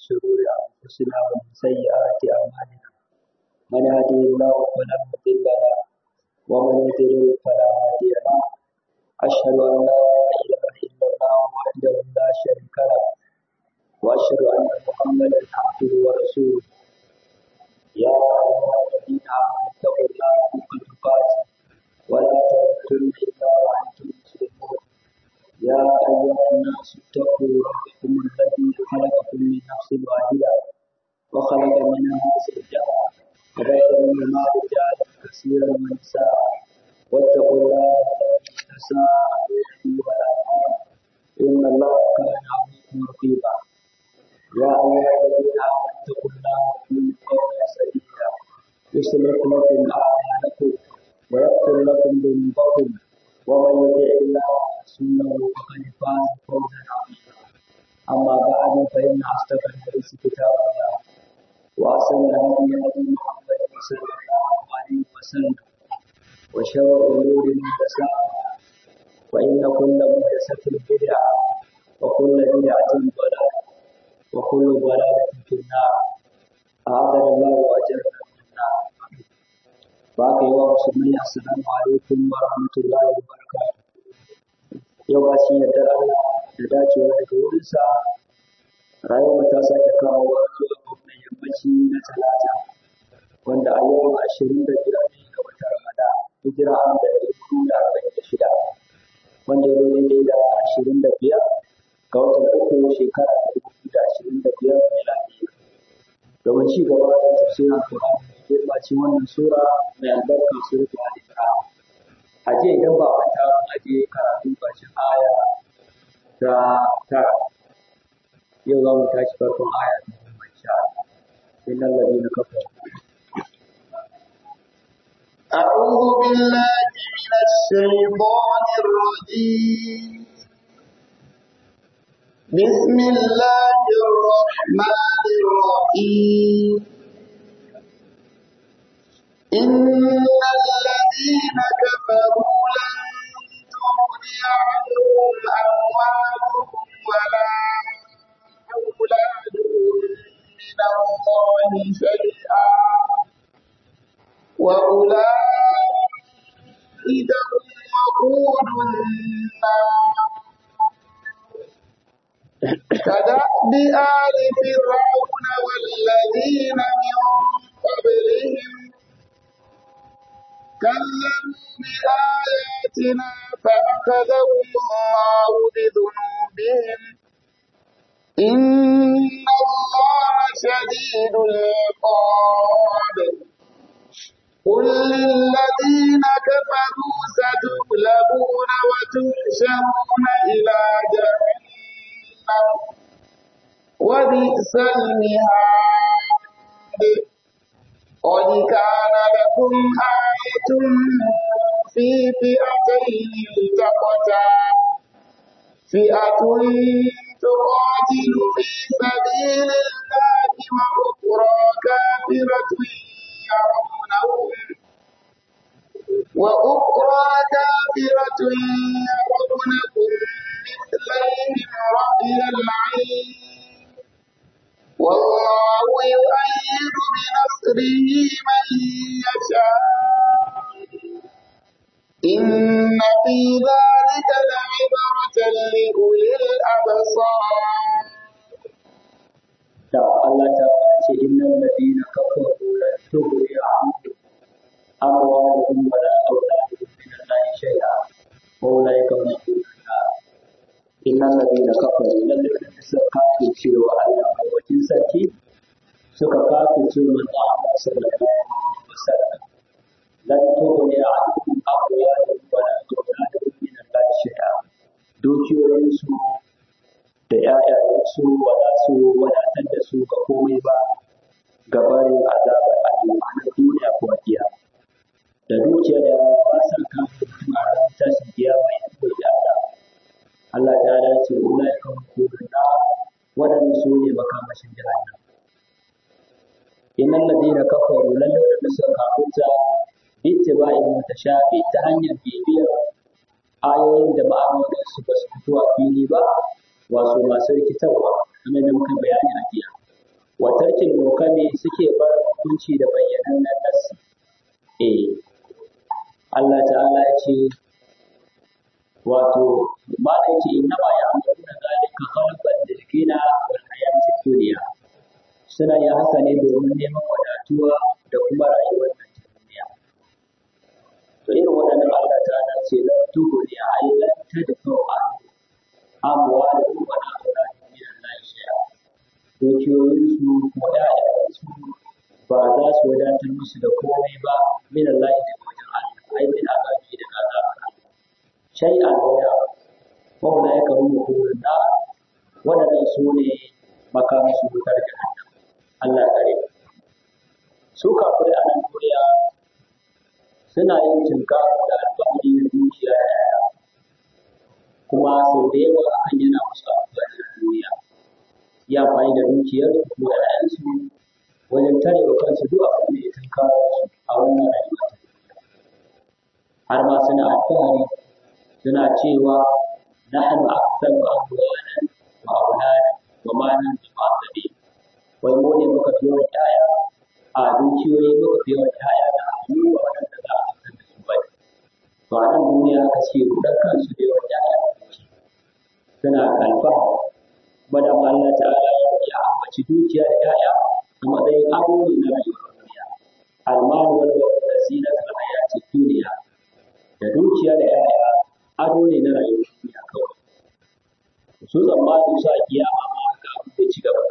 شرور أنفسنا ومن سيئات أعمالنا من يهده الله فلا مضل له ومن يضلل فلا هادي له أشهد أن لا إله إلا الله وحده لا شريك له وأشهد أن محمدا عبده ورسوله يا أيها الذين آمنوا اتقوا الله حق تقاته ولا تموتن إلا وأنتم مسلمون يا أيها الناس اتقوا ربكم الذي خلقكم من نفس واحدة وخلق منها زوجها وبث منهما رجالا كثيرا ونساء واتقوا الله الذي تساءلون به والأرحام إن الله كان عليكم رقيبا يا أيها الذين آمنوا اتقوا الله وقولوا قولا سديدا يصلح لكم أعمالكم ويغفر لكم ذنوبكم ومن يطع الله ورسوله فقد فاز فوزا عظيما أما بعد فإن أصدق الحديث كتاب الله وأحسن الهدي هدي محمد صلى الله عليه وسلم وشر الأمور محدثاتها وإن كل محدثة بدعة وكل بدعة ضلالة وكل ضلالة في النار أعاذنا الله وأجرنا من النار باقي ومسلمين السلام عليكم ورحمة الله وبركاته yau ba shi yadda Allah da dacewa daga wurinsa rayuwar ta sake kawo zuwa wannan yammaci na talata wanda a yau ashirin da biyar ne ga watan Ramadan hijira an da ɗari hudu da arba'in da shida wanda ya zo daidai da ashirin da biyar ga watan uku shekara ta dubu da ashirin da biyar miladiya domin ci gaba da tafsirin Alƙur'ani da girma cikin wannan sura mai albarka suratul Al-Imran a jiya idan ba manta a je karatu ƙarshen aya ta tara yau za mu tashi farkon aya ta goma sha innal ladina kafaru أعوذ بالله من الشيطان الرجيم بسم الله الرحمن الرحيم إن الذين كفروا لن تغني عنهم أموالهم ولا أولادهم من الله شيئا وأولئك هم وقود النار كدأب آل فرعون والذين من قبلهم كذبوا بآياتنا فأخذهم الله بذنوبهم إن الله شديد العقاب قل للذين كفروا ستغلبون وتحشرون إلى جهنم وبئس المهاد قد كان لكم آية في فئتين التقتا فئة تقاتل في سبيل الله وأخرى كافرة يرونهم وأخرى كافرة يرونكم مثليهم رأي العين والله يؤيد بنصره من يشاء إن في ذلك لعبرة لأولي الأبصار da Allah ta ce innal ladina kafaru lan tughni anhum amwaluhum wala auladuhum min Allah shay'a wa ulaika hum al-nar innal ladina kafaru lan suka kafir cewa Allah wajen sarki suka kafir cewa manzo Allah sallallahu alaihi wasallam lan tughni anhum amwaluhum wala auladuhum min Allah shay'a dukiyoyinsu da ‘ya'yayensu ba za su wadatar da su ga komai ba gabarin azabar al'umma na duniya ko kiya da dukiya da ba sa kan mutum a ran tashin kiya mai yanzu da Allah Allah ta dace ulai kan kodin na waɗanda su ne makamashin jahannam innal ladina kafaru lalle da suka kafirta ittiba'in mutashabi ta hanyar bibiyar ayoyin da ma'anonin su ba su fito a fili ba wato masu rikitarwa kamar da muka bayani a jiya muhkami suke bar hukunci da bayyanannen nassi eh Allah ta'ala ya ce wato ma da yake inna ma ya amuru da zalika khalqan lilkina wal hayatid dunya suna yin haka ne domin neman wadatuwa da kuma rayuwar nan ta duniya to irin waɗannan Allah ta'ala ce la tuhuni aylan tadfu an amwalahum wa awladahum min Allah shay'a dukiyoyinsu ko ‘ya'yansu ba za su wadatar musu da komai ba min Allah da wajen Allah ai min azabi da azabar Allah shai a waya wanda ya karu hukumar da waɗannan su ne makamashin wutar jahannam Allah ya kare su kafirai a nan duniya suna yin cinka da alfahari na dukiya da yaya kuma sau da yawa hakan yana musu amfani a duniya yi amfani da dukiyar ko ‘ya'yansu wajen tare wa kansu duk abin da ya tunkaro su a wannan rayuwa ta har ma suna alfahari suna cewa nahnu aktsaru amwalan wa auladan wa ma nanzu ma'asabi wai mu ne muka fi yawan ‘ya'ya a dukiyoyi muka fi yawan ‘ya'ya da hannu wa waɗanda za a fitar da su bai to a nan duniya aka ce kuɗin kansu da yawan ‘ya'ya da dukiya suna alfahari bada Allah ta'ala ya ambaci dukiya da ‘ya'ya a matsayin ado ne na rayuwar duniya. Almanu wal da zinatul hayati duniya da dukiya da ‘ya'ya ado ne na rayuwar duniya kawai. Su tsammanin su a kiyama ma haka abin da ci gaba.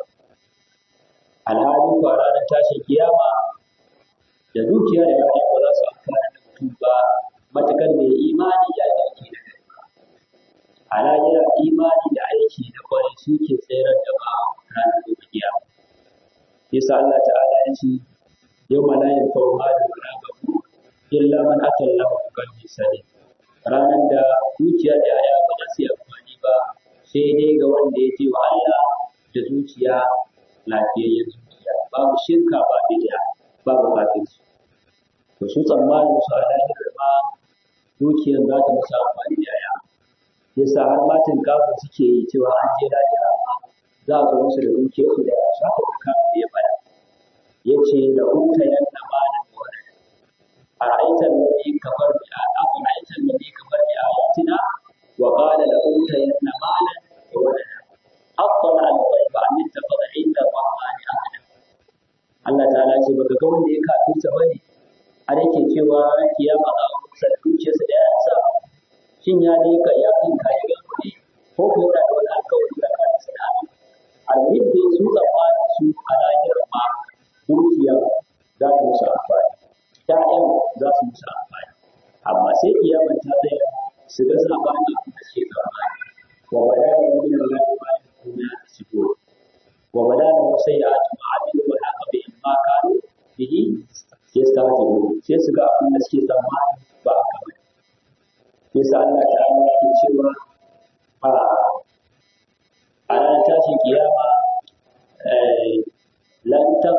Alhali kwa ranar tashin kiyama da dukiya da ‘ya'ya ba za su amfana da mutum ba matukar mai imani ya yi aiki da gari. a lahira imani da aiki da kwarai su ke tsayar da ba ranar gobe kiyama yasa Allah ta'ala ya ce yau ma la yanfa'u malu wala babu illa man ata Allah bi qalbin salim ranar da zuciya da yaya ba za su yi amfani ba sai dai ga wanda ya je wa Allah da zuciya lafiyayyen zuciya babu shirka ba bid'a babu kafirci to su tsammanin su a lahira ma dukiyar za ta musu amfani da yaya yasa har matan kafin suke yi cewa an je lahira za a zo musu da dukiyar su da ya shafa da kafin ya bada ya ce da hutta yanna malan da wani a ra'aitar nabi kafar bi a a ra'aitar nabi kafar bi a ayatina wa qala la hutta yanna malan da wani haqqan al ghaiba an tafada inda rahmani ahada Allah ta'ala ce baka ga wanda ya kafirta bane har yake cewa kiyama za a kusa da dukiyarsa da yansa shin ya ne ka ya kan kayi ga kuɗi ko ko yana da wani alƙawari da kan sa da alhib da su tsammanin su a lahirar ma dukiya za ta musu amfani ƴaƴan za su musu amfani amma sai kiyama ta tsaya su ga sabanin abin da suke tsammani wa bada da min Allah ma yakuna yasibun wa bada da musayyi'atu ma amilu wa haka bi ma kanu bihi yastahzi'un sai su ga abin da suke tsammani ba haka ba yasa Allah ta'ala yake cewa a a ranar tashin kiyama lan ta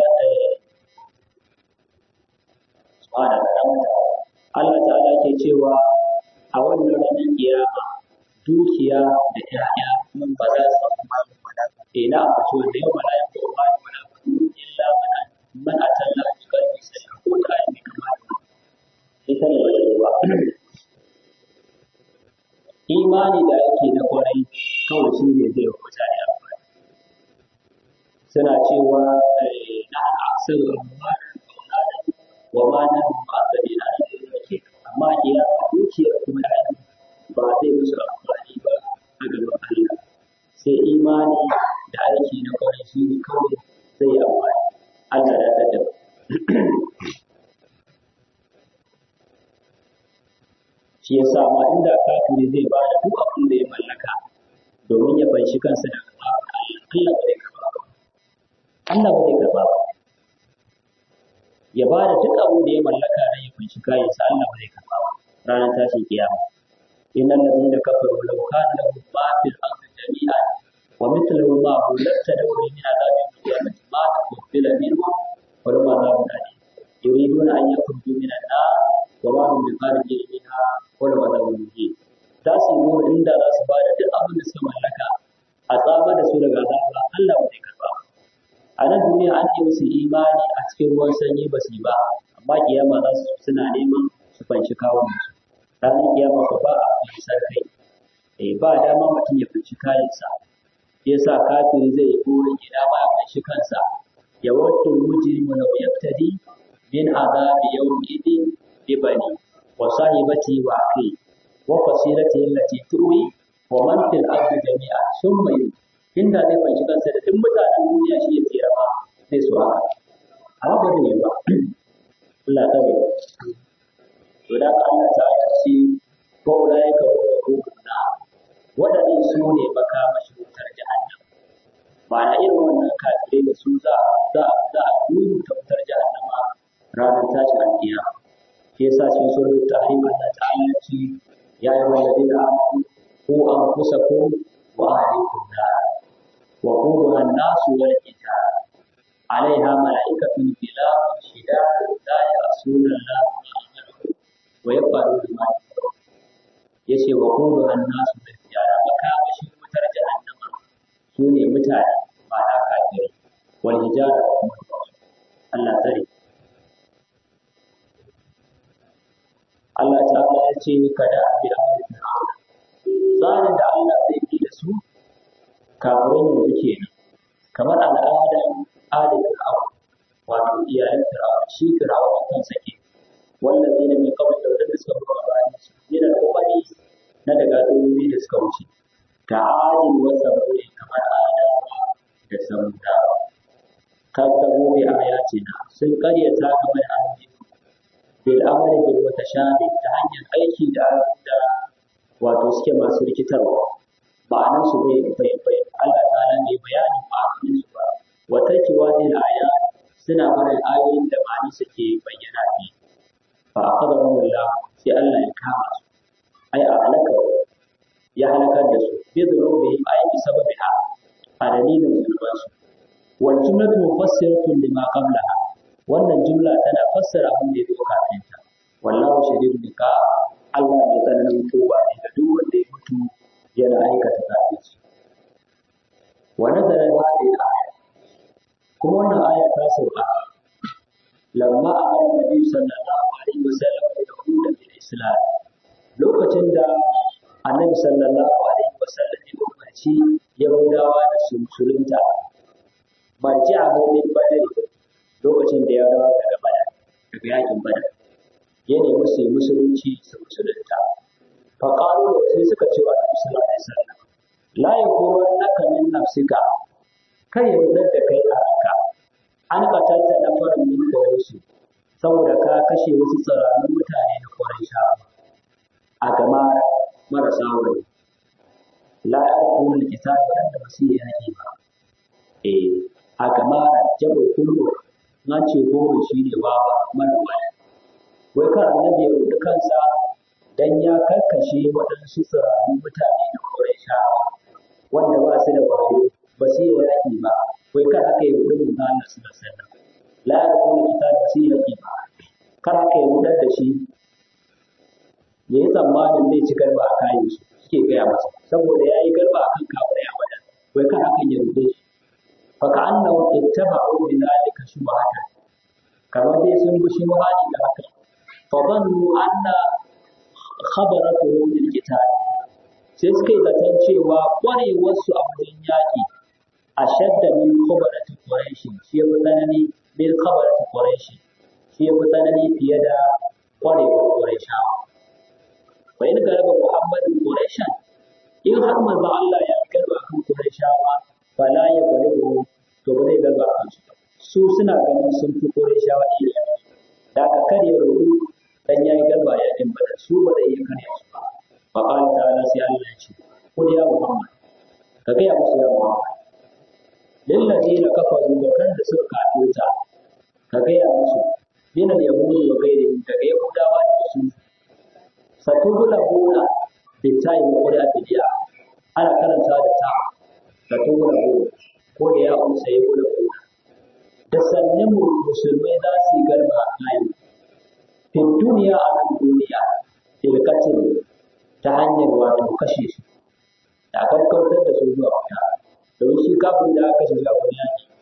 subhana Allah ta'ala ke cewa a wannan ranar kiyama dukiya da ƴaƴa mun ba za su ina a so da yau mala yanzu ba ni wala illa man man atalla bi qalbi sai ko ta yi kamar ita ne ba imani da ake na kwarai kawai shi ne zai wa mutane amfani suna cewa na aksar wa ma na ma'asari na da yake amma iya dukiyar kuma da ba zai musu amfani ba a gaban Allah sai imani da aiki na kwarai shi ne kawai zai yi amfani Allah ya tattaba shi ya sa ma inda kafiri zai ba da duk abin da ya mallaka domin ya fanshi kansa daga Allah ba zai karba ba Allah ba zai karba ba ya ba da duk abin da ya mallaka don ya fanshi kayansa Allah ba zai karba ba ranar tashin kiyama innal ladina kafaru law kana lahum ma fil ardi jami'an wa mithluhu ma hu laftadaw min adhabin qiyamati ma tuqbila minhum wa lahum adhabun alim yuriduna an yakhruju min an-nar wa ma hum bikharijin minha wani mazabin muke za su yi nuna inda za su ba da duk abin da suka mallaka a tsaba da su daga azaba Allah ba zai karba a nan duniya an nemi su imani a cikin ruwan sanyi ba su yi ba amma kiyama za su suna neman su fanshi kawun su ranar kiyama ko ba a fansar kai eh ba dama mutum ya fanshi kayansa shi yasa kafiri zai yi burin ina ma ya fanshi kansa ya wadda mujrimu law yaftadi min azabi yawm idin bibani wa sahibati wa akhi wa fasilati allati tuwi wa man fil ardi jami'a summa yu inda zai fanshi kansa da duk mutanen duniya shi ya tsira ba zai so haka amma ba zai yi ba Allah ta yi to da Allah ta yi shi ko da ya kawo da hukuna waɗannan su ne makamashin wutar jahannam ba na irin wannan kafirai da su za za za a rubuta wutar jahannama ranar tashin alkiyama shi yasa cikin surat tahrim Allah ta'ala ya ce ya yi walladina amanu ku anfusakum wa ahlikum nar wa quduha an-nasu wal hijara عليها ملائكة غلاظ شداد لا يعصون الله ما أمرهم ويفعلون ما يؤمرون yace wa qulu an-nas bil hijara makamashin wutar jahannama sune mutane ba na kafirai wal hijara kuma Allah tsare Allah ta'ala ya ce kada bi amri fir'auna tsarin da Allah zai bi da su kafirai yanzu kenan kamar al'adar adin fir'aun wato iyayen fir'aun shi fir'aun kan sake wannan zai na mai kawai da wadanda suka ruwa bayan su yana da kokari na daga ɗoyi da suka wuce ga ajin wasa bude kamar adawa da samudawa kan tabo bi ayatina sun karyata game da ayoyi bil amali bil mutashabi ta hanyar aiki da da wato suke masu rikitarwa ma'anar su bai bai bai Allah ta'ala bai bayanin ma'anonin su ba wa tarkiwa dil aya suna barin ayoyin da ma'ani suke bayyana ne fa akhadahu Allah sai Allah ya kama su ai a halaka ya halakar da su bi dhunubihim ay bi sababiha a dalilin zunubansu wal jumlatu mufassiratun lima qablaha wannan jumla tana fassara abin da ya zo kafin ta wallahu shadidul iqab Allah mai tsananin tuba ne ga duk wanda ya mutu yana aikata kafirci wa nazara hadhihi al-aya kuma wannan aya ta sauka lamma amara nabi sallallahu alaihi wasallam da hudan bil islam lokacin da annabi sallallahu alaihi wasallam ya umarci yahudawa da su musulunta marji'ahu min badr lokacin da ya dawo daga badar daga yakin badar ya nemi su yi musulunci su musulunta fa qalu sai suka ce wa annabi sallallahu alaihi wasallam la yaghurannaka min nafsika kar ya rudar da kai a ranka an katanta na farin min quraishi saboda ka kashe wasu tsararrun mutane na quraisha a gama marasa wani la yarqul kitab da ba su yi yaki ba eh a gama jabo kullu na ce goma shi ne wawa mara wani wai kan annabi ya rubuta kansa dan ya karkashe waɗansu tsirarun mutane da quraisha wanda ba su da wayo ba su yi yaƙi ba wai kar aka yi rubutun ga Allah su da sallah la ya kuma kita ba su yi yaƙi ba kar aka yi rudar da shi ya yi tsammanin zai ci garba a kayan su suke gaya masa saboda ya yi garba a kan kafin ya wada wai kar aka yi rude shi fa ka annahu ittaba'u bi dhalika shubhatan kamar dai sun bi shubhani da haka fa dhannu anna khabaratuhu bil kitab sai suka yi zaton cewa ƙwarewarsu a wajen yaƙi a shadda min khabarati quraishi shi ya fi tsanani min khabarati quraishi shi ya fi tsanani fiye da ƙwarewar quraishawa wa in garaba muhammadin quraishan in har manzo Allah ya garba kan quraishawa fala ya galibu to ba zai garba kan su su suna ganin sun fi quraishawa iya da aka karya rubu dan yayi garba ya din bada su ba zai iya karya su ba fa qala ta'ala sai Allah ya ce kul ya muhammad ka ga ya musu ya muhammad lil ladina kafaru da kan da suka kafirta ka ga ya musu min al yahudi wa ghayrihim daga yahudawa da su satubula buna bitai wa qura bidiya ana karanta da ta satubula buna ko da ya umsa ya bula buna da sannan musulmai za su yi garba a kayan fi duniya a nan duniya filkatin ta hanyar wato kashe su da gaggautar da su zuwa wuta domin shi kafin da aka shiga wani yaki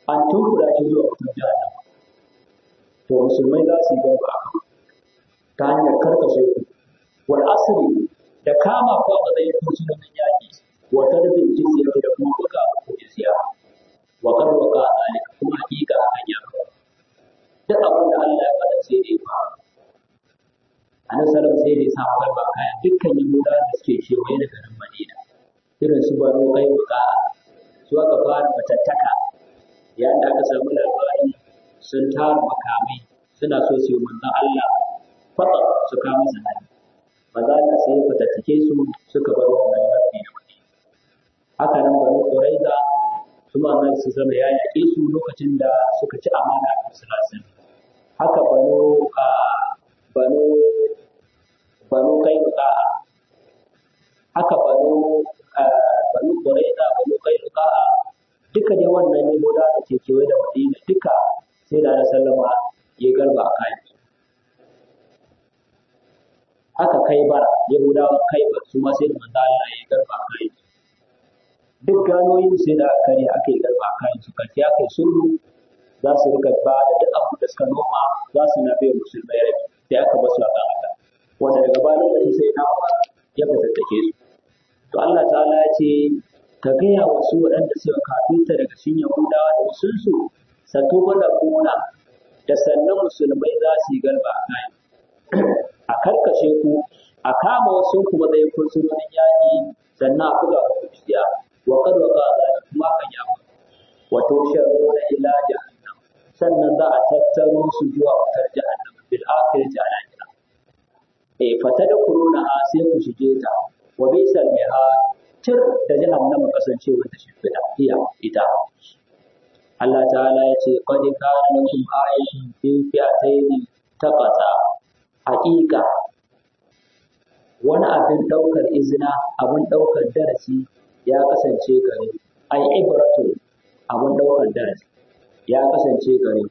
an tunkuɗa shi zuwa wutar jahannama to musulmai za su yi garba a kan ta hanyar karkashe ku wal asri da kama ku a matsayin fursunonin yaƙi wa tarbin jizya da kuma buga ku jizya wa qad waqa zalika kuma hakika hakan ya faru duk abin da Allah ya faɗa sai dai ba annabi sallallahu sai dai sa garba kaya dukkan yahudawa da suke kewaye da garin Madina irin su banu kai buka su aka fara fatattaka yayin da aka samu labari sun tara makamai suna so su yi manzon Allah fata su kama masa hari maza da sai fatattake su suka bar wannan mafi da wani haka nan banu Quraiza su ma nan su zama ya yaƙe su lokacin da suka ci amana a sulasin haka banu banu banu Qainuqa haka banu banu Quraiza banu Qainuqa duka dai wannan ne da ke kewaye da Madina duka sai da na sallama ya garba a kayan haka kai bara yahudawa kai ba su ma sai da manzo Allah ya garba a kayan duk ganoyin sai da kare aka yi garba a kayan su kaci aka yi sulhu za su rika ba da duk abin da suka noma za su na bai musulmai rabi sai aka basu a kan haka wanda daga bayan lokaci sai na ya fatattake su to Allah ta'ala ya ce ka gaya wa su waɗanda suka kafinta daga cikin Yahudawa da wasunsu sato da kuna da sannan musulmai za su yi garba a kayan a karkashe ku a kama wasu ku matsayin fursunonin yaƙi sannan a buga ku jiya wa kad wa qala kuma kan ya wa tusharuna ila jahannam sannan za a tattaro su zuwa wutar jahannam bil akhirati ala kira eh fatadkhuluna sai ku shige ta wa bisal mihad tir da jahannama kasancewa ta shimfiɗa iya ita Allah ta'ala ya ce qad kana lakum ayatun fi fi'atayn taqata haqiqa wani abin ɗaukar izina abin ɗaukar darasi ya kasance gare ai ibratu abin ɗaukar darasi ya kasance gare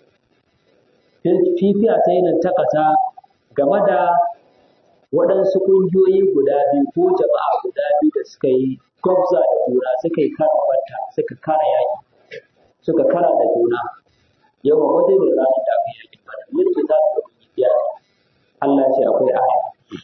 fi fi'atayn taqata game da waɗansu ƙungiyoyi guda biyu ko jama'a guda biyu da suka yi gwabza da juna suka yi kara banta suka kara yaƙi suka kara da juna yawan wajen da ranar da aka yaƙi bada mulki za su ɗauki biya Allah ce akwai aya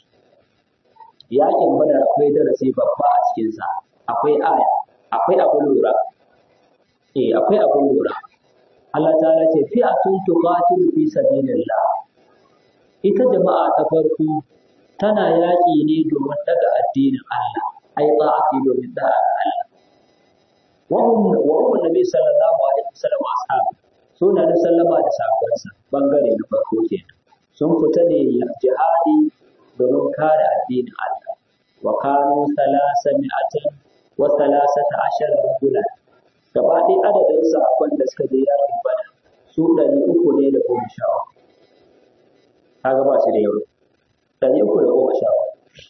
yaƙin badar akwai darasi babba a cikinsa akwai aya akwai abin lura eh akwai abin lura Allah ta ce fi'atun tuqatilu fi sabilillah ita jama'a ta farko tana yaƙi ne domin daga addinin Allah ai ta'ati domin da'a ga Allah wa hum wa hum nabi sallallahu alaihi wasallam ashabu suna da sallama da sahabbansa bangare na farko kenan sun fita ne jihadi domin kare addinin Allah wa kanu salasa mi'atin wa salasata ashara rajulan gaba ɗaya adadin sahabban da suka je yaƙin bana su ɗari uku ne da goma sha kaga ba su da yawa ɗari uku da goma sha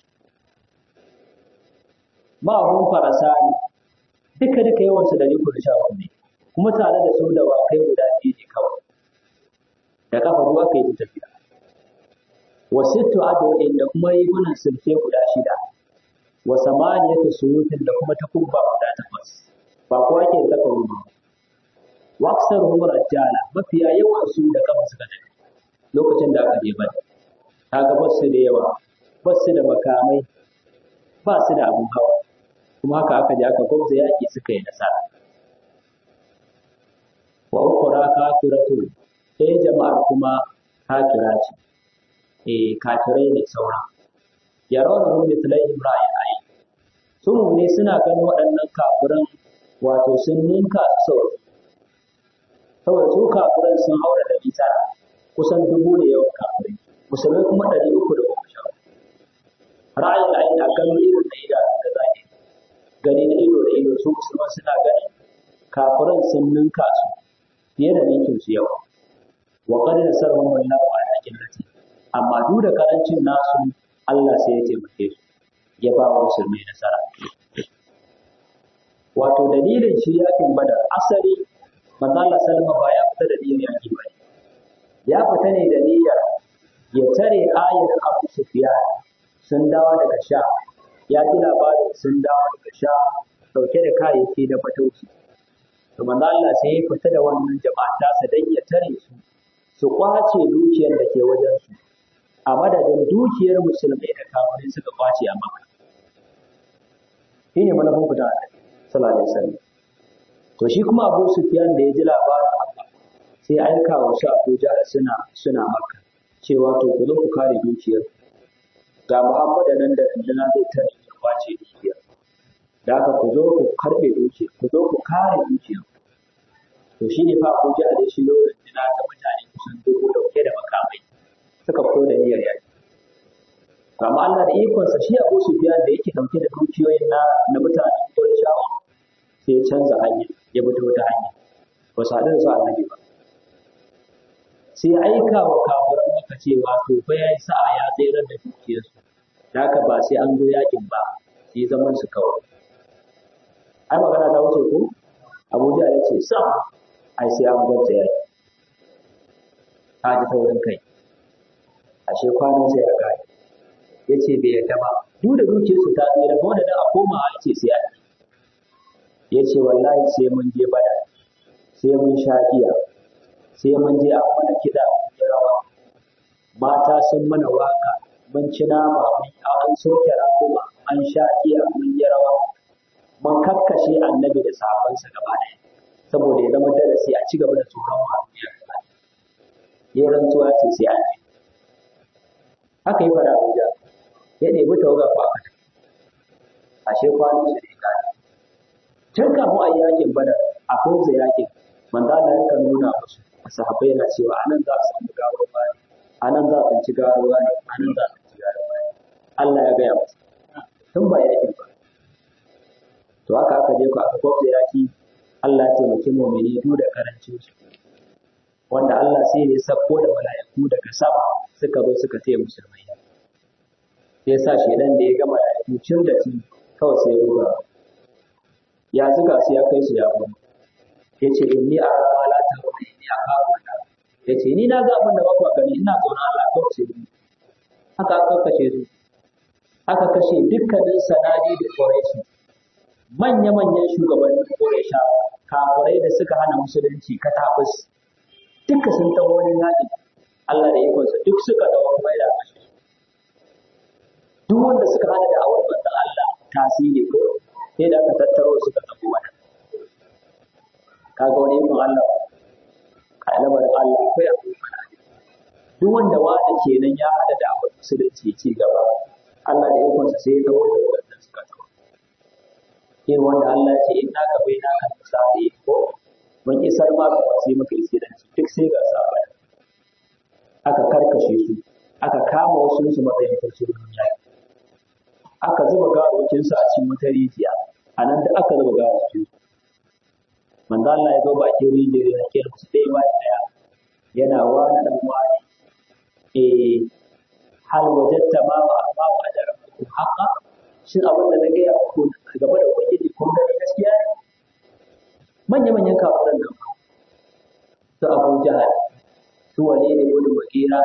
ma'abun farasa ne duka duka yawansu ɗari uku da sha ne kuma tare da su da wakai guda biyu ne kawai da kafa ruwa kai yi tafiya wa sittu adawin da kuma rigunan sulke guda shida wa samaniyatu suyufin da kuma takubba guda takwas ba kowa ke saka ruwa wa aksaruhum rajala mafiya yawan su da kafa suka tafi lokacin da aka je bada kaga ba su da yawa ba su da makamai ba su da abin hawa kuma haka aka je aka gwamza yaƙi suka yi nasara wa ukura kafiratu ɗaya jama'ar kuma kafira ce eh kafirai ne sauran yarawna hum mithlaihim ra'ayin ayi sun ne suna ganin waɗannan kafiran wato sun ninka su sau saboda su kafiran sun haura da tara kusan dubu da yawan kafirai musulmai kuma ɗari uku da goma sha ra'ayin ayin a gano ido da ida da zahiri gani na ido da ido su musulman suna ganin kafiran sun ninka su fiye da ninkin su yawa wa qad nasarhum wallahu ala qillati amma duk da karancin nasu Allah sai ya taimake su ya ba wa musulmai nasara wato dalilin shi yakin badar asali manzo Allah sallama ba ya fita da niyyar yaki ba ya fita ne da niyyar ya tare ayar Abu Sufyan sun dawo daga sha ya ji labarin sun dawo daga sha dauke da kayayyaki da fatauci to manzo Allah sai ya fita da wannan jama'a tasa dan ya tare su su kwace dukiyar da ke wajen su a madadin dukiyar musulmai da kafirai suka kwace a maka shine manufan fita sallallahu alaihi wasallam to shi kuma Abu Sufyan da ya ji labarin haka sai aika wa su Abu Jahl suna suna maka cewa to ku zo ku kare dukiyar ga Muhammadu nan da rundunar zai tare ya kwace dukiyar da haka ku zo ku karɓe dukiyar ku zo ku kare dukiyar to shi ne fa Abu Jahl shi lokacin da ta mutane kusan dubu dauke da makamai suka fito da niyyar yaki amma Allah da ikonsa shi Abu Sufyan da yake dauke da dukiyoyin na na mutanen Qurayshawa sai ya canza hanya ya bi ta wata hanya ba su haɗu da su annabi ba sai ya aika wa kafiran maka cewa to fa ya yi sa'a ya tsayar da dukiyarsu da haka ba sai an zo yakin ba sai zaman su kawai ai magana ta wuce ko Abuja ya ce sam ai sai an gwabta yaki ka ji taurin kai ashe kwanan sai ya gaya ya ce bai yarda ba duk da dukiyarsu ta tsira ba wanda a koma a ce sai a ya ce wallahi sai mun je bada sai mun sha giya sai mun je a mana kiɗa da rawa mata sun mana waka mun ci nama mun an soke rakuma an sha giya mun yi rawa mun kakkashe annabi da sahabbansa gaba ɗaya saboda ya zama darasi a ci gaba da tsoron wa ya rantsuwa ce sai an je haka yi fara Abuja ya ɗebi tawaga ko aka tafi ashe kwanan su ne gani tun kafin a yakin bada a kwanza yakin manzo Allah ya kan nuna musu sahabbai yana cewa anan za su samu gawar bani anan za su ci gawar bani anan za su ci gawar bani Allah ya gaya musu tun ba yakin ba to haka aka je ku aka kwanza yaki Allah ya taimaki mu'mini duk da karancin su wanda Allah sai ya sako da mala'iku daga sama suka zo suka taya musulmai ya sa shedan da ya ga mala'iku cin da cin kawai sai ya ruga ya zuga su ya kai su ya gudu ya ce in ni a rama la ta wani ni a kawo da ya ce ni na ga abin da bakwa gani ina zaune Allah kawai sai ni haka aka kashe su aka kashe dukkanin sanadi da ƙorashi manya-manyan shugabannin ƙorashi kafirai da suka hana musulunci katabus duka sun taho wani yaƙi Allah da ikonsa duk suka dawo kuma yana kashe duk wanda suka hana da awar manzon Allah tasiri ko sai da aka tattaro suka tafi mana kaga wani ikon Allah ka lamarin Allah akwai abu mana duk wanda wanda kenan ya hada da awar musulunci ci gaba Allah da ikonsa sai ya dawo da wanda suka tafi irin wanda Allah ya ce in naka bai naka misali ko mun isar ma ga sai muka isiranci duk sai ga sabon aka karkashe su aka kama wasu su matsayin fursunonin yaki aka zuba gawawakin su a cikin wata rijiya a nan da aka zuba gawawakin su manzo Allah ya zo bakin rijiyar yana kira su ɗaya ba ɗaya yana wani dan wani eh hal wajatta ma wa ma wa ajara ku haqa shin abin da na gaya muku gaba da ubangiji kun gani gaskiya ne manya-manyan kafiran nan su abu jahal su wane ne wani makera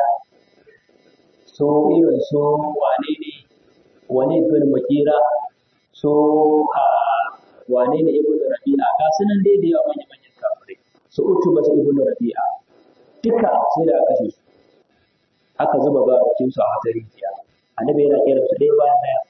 su irin su wane ne wane bin makera su a wane ne ibn rabi'a ga su nan dai da yawa manya-manyan kafirai su utu ba ibn rabi'a duka sai da kashe su aka zuba ba cikin su a wata rijiya annabi yana kira su ɗaya bayan ɗaya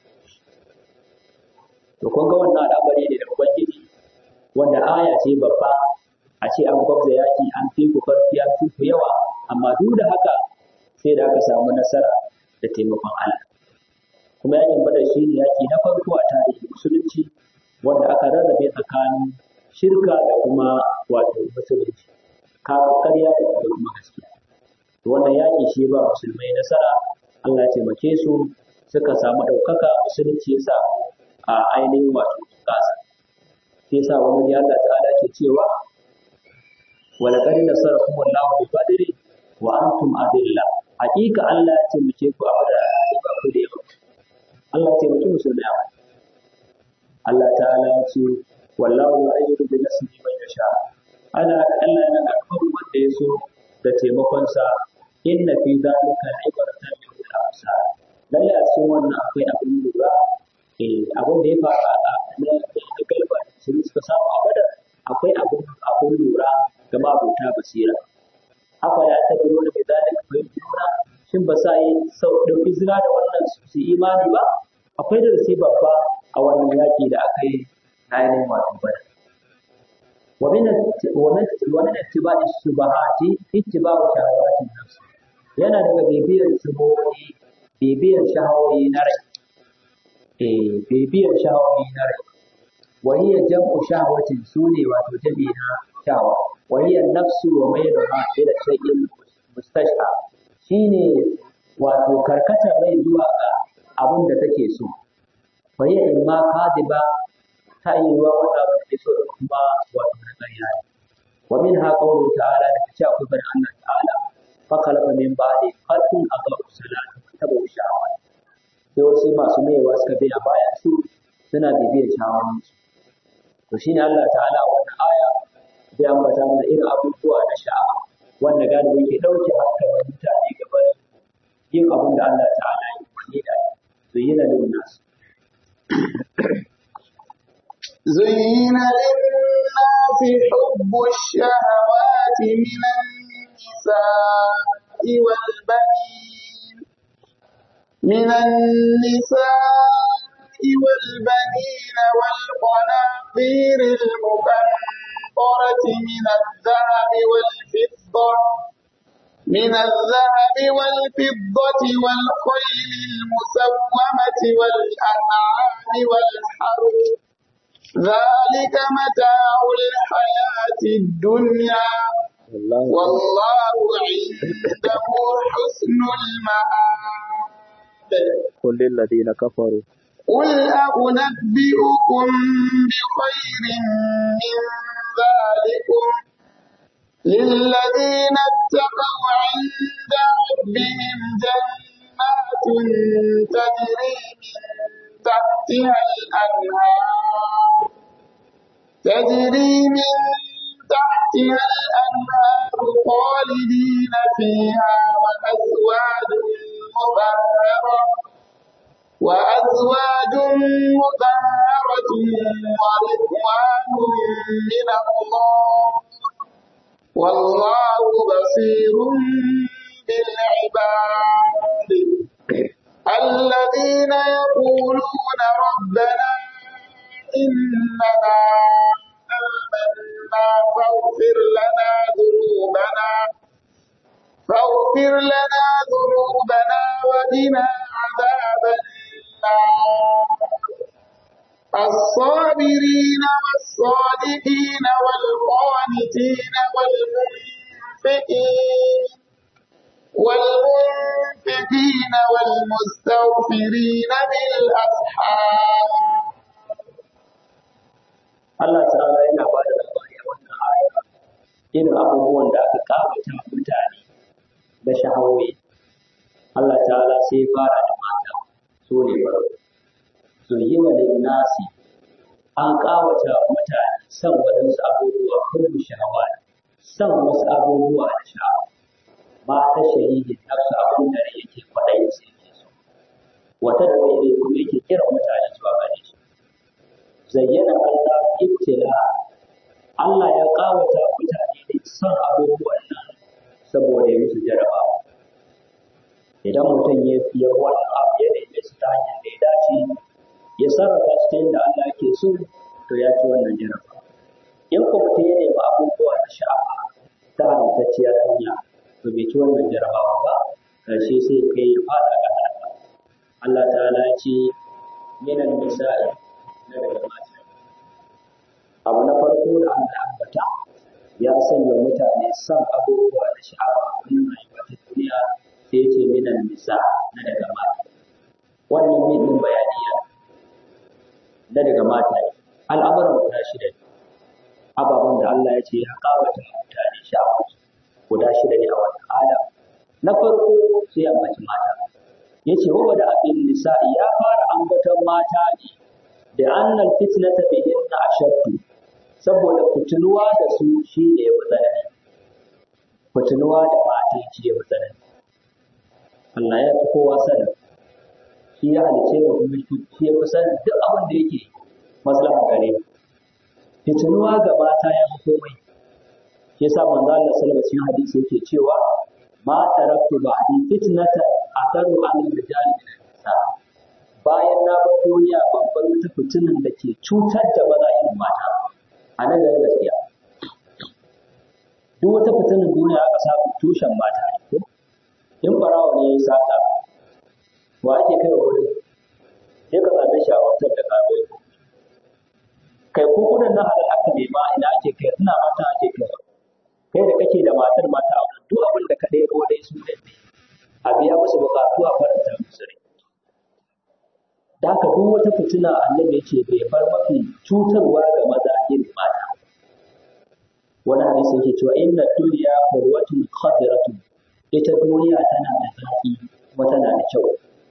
to kun ga wannan al'amari ne da ubangiji wanda aya ce babba a ce an gwabza yaki an fi ku karfi an fi ku yawa amma duk da haka sai da aka samu nasara da taimakon Allah kuma yakin badar shi ne yaki na farko a tarihin musulunci wanda aka rarrabe tsakanin shirka da kuma wato musulunci kafin karya da kuma gaskiya to wannan yaki shi ba musulmai nasara Allah ya taimake su suka samu ɗaukaka musulunci yasa a ainihin wato kasa sai sa wani ya Allah ta'ala ke cewa wala qad nasarakum Allahu bi badri wa antum adilla hakika Allah ya taimake ku a badar ba ku da yawa Allah ya taimake musulmai a Allah ta'ala ya ce wallahu yu'ayyidu bi nasrihi man yasha ana Allah yana karɓar wanda ya so da taimakon sa inna fi zalika ibratan lil absar lalle a cikin wannan akwai abin lura eh abin da ya faru a na galba sun suka samu a badar akwai abun abun lura ga mabota basira haka ya ta biro da bai zalika fahimtuna shin ba sa yi sau ɗauki zina da wannan su imani ba akwai da rasi babba a wannan yaƙi da aka yi na ainihin wato bada ومن ومن ومن اتباع الشبهات اتباع شهوات النفس yana daga bibiyar shubuhohi bibiyar shahawoyi na rai eh bibiyar shahawoyi na rai wa hiya jam'u shahawatin sune wato jami na shawa wa hiya nafsu wa mayruha ila shay'in mustashha shine wato karkatar rai zuwa ga abin da take so fa hiya imma kadiba ta yi wa wanda ba take so da kuma wato na ƙarya ne wa min ha qawlu ta'ala da cewa akwai bari Allah ta'ala fa khalaqa min ba'di khalqun adaa'u salata wa tabu shahawat sai wasu masu maiwa suka bi a baya su suna bibiyar shawarar su to shine Allah ta'ala a wannan aya zai ambata mana irin abubuwa na sha'awa wanda galibi ke ɗauke hankalin mutane gaba yin abin da Allah ta'ala ya yi da su yi na lin nasu زين للناس حب الشهوات من النساء والبنين من النساء والبنين والقناطير المقنطرة من الذهب والفضة من الذهب والفضة والخيل المسومة والأنعام والحرث ذلك متاع الحياة الدنيا والله عنده حسن المآب قل للذين كفروا قل أنبئكم بخير من ذلكم للذين اتقوا عند ربهم جنات تجري من تحتها الأنهار تجري من تحتها الأنهار خالدين فيها وأزواج مطهرة وأزواج مطهرة ورضوان من الله والله بصير بالعباد الذين يقولون ربنا إننا آمنا فاغفر لنا ذنوبنا فاغفر لنا ذنوبنا وقنا عذاب النار الصابرين والصادقين والقانتين والمنفقين والمنفقين والمستغفرين بالأسحار Allah ta'ala yana ba da labari a wannan aya irin abubuwan da aka kawata mutane da shahawoyi Allah ta'ala sai ya fara da mata su ne farko su yi wa nasi an kawata mutane son waɗansu abubuwa kullu shahawa son wasu abubuwa da sha'awa ba ta shahidin nafsu abin da yake kwaɗayin sai ke so wata da kai kuma yake kira mutane zuwa gare shi zayyana Allah ibtila Allah ya kawata mutane da son abubuwan nan saboda ya musu jarabawa idan mutum ya fiye wannan abu ya neme su ta hanyar da ya dace ya sarrafa su ta yadda Allah ke so to ya ci wannan jarabawa in ko mutum ya nemi abubuwa na sha'awa ta haramtacciyar hanya to bai ci wannan jarabawa ba ƙarshe sai kai ya fada ga halaka Allah ta'ala ya ce minan nisa'i na daga mata abu na farko da Allah ambata ya sanya mutane son abubuwa da sha'awa wannan rayuwa ta duniya sai ya ce minan nisa na daga mata wannan min bayani ya na daga mata al'amuran guda shida ne ababen da Allah ya ce ya kawata mutane sha'awa guda shida ne a wannan aya na farko sai ambaci mata ya ce wa da abin nisa'i ya fara ambaton mata ne da annal fitnata bihinna ashaddu saboda fitinuwa da su shi ne ya fi tsanani fitinuwa da mata shi ya fi tsanani Allah ya fi kowa sanin shi ya halice mu kuma shi ya fi sanin duk abin da yake maslaha gare mu fitinuwa ga mata ya fi komai shi yasa manzo Allah sallallahu alaihi wasallam hadisi yake cewa ma taraktu ba'di fitnatan atharu 'ala rijali min nisa bayan na bar duniya babbar wata fitinan da ke cutar da maza irin mata a nan da gaskiya duk wata fitinan duniya aka samu tushen mata ne ko in barawa ne ya yi sata wa ake kai wa wurin sai ka same shi a wancan da kabai kai ko kudin na halal aka nema ina ake kai ina mata ake kai kai da kake da matar mata a duk abin da ka ɗaya ko dai su ne a biya musu bukatu a faranta musu rai da haka duk wata fitina annabi ce bai bar mafi cutarwa ga maza irin mata wani hadisi yake cewa inna dunya qurwatun khadiratun ita duniya tana da zafi kuma tana da kyau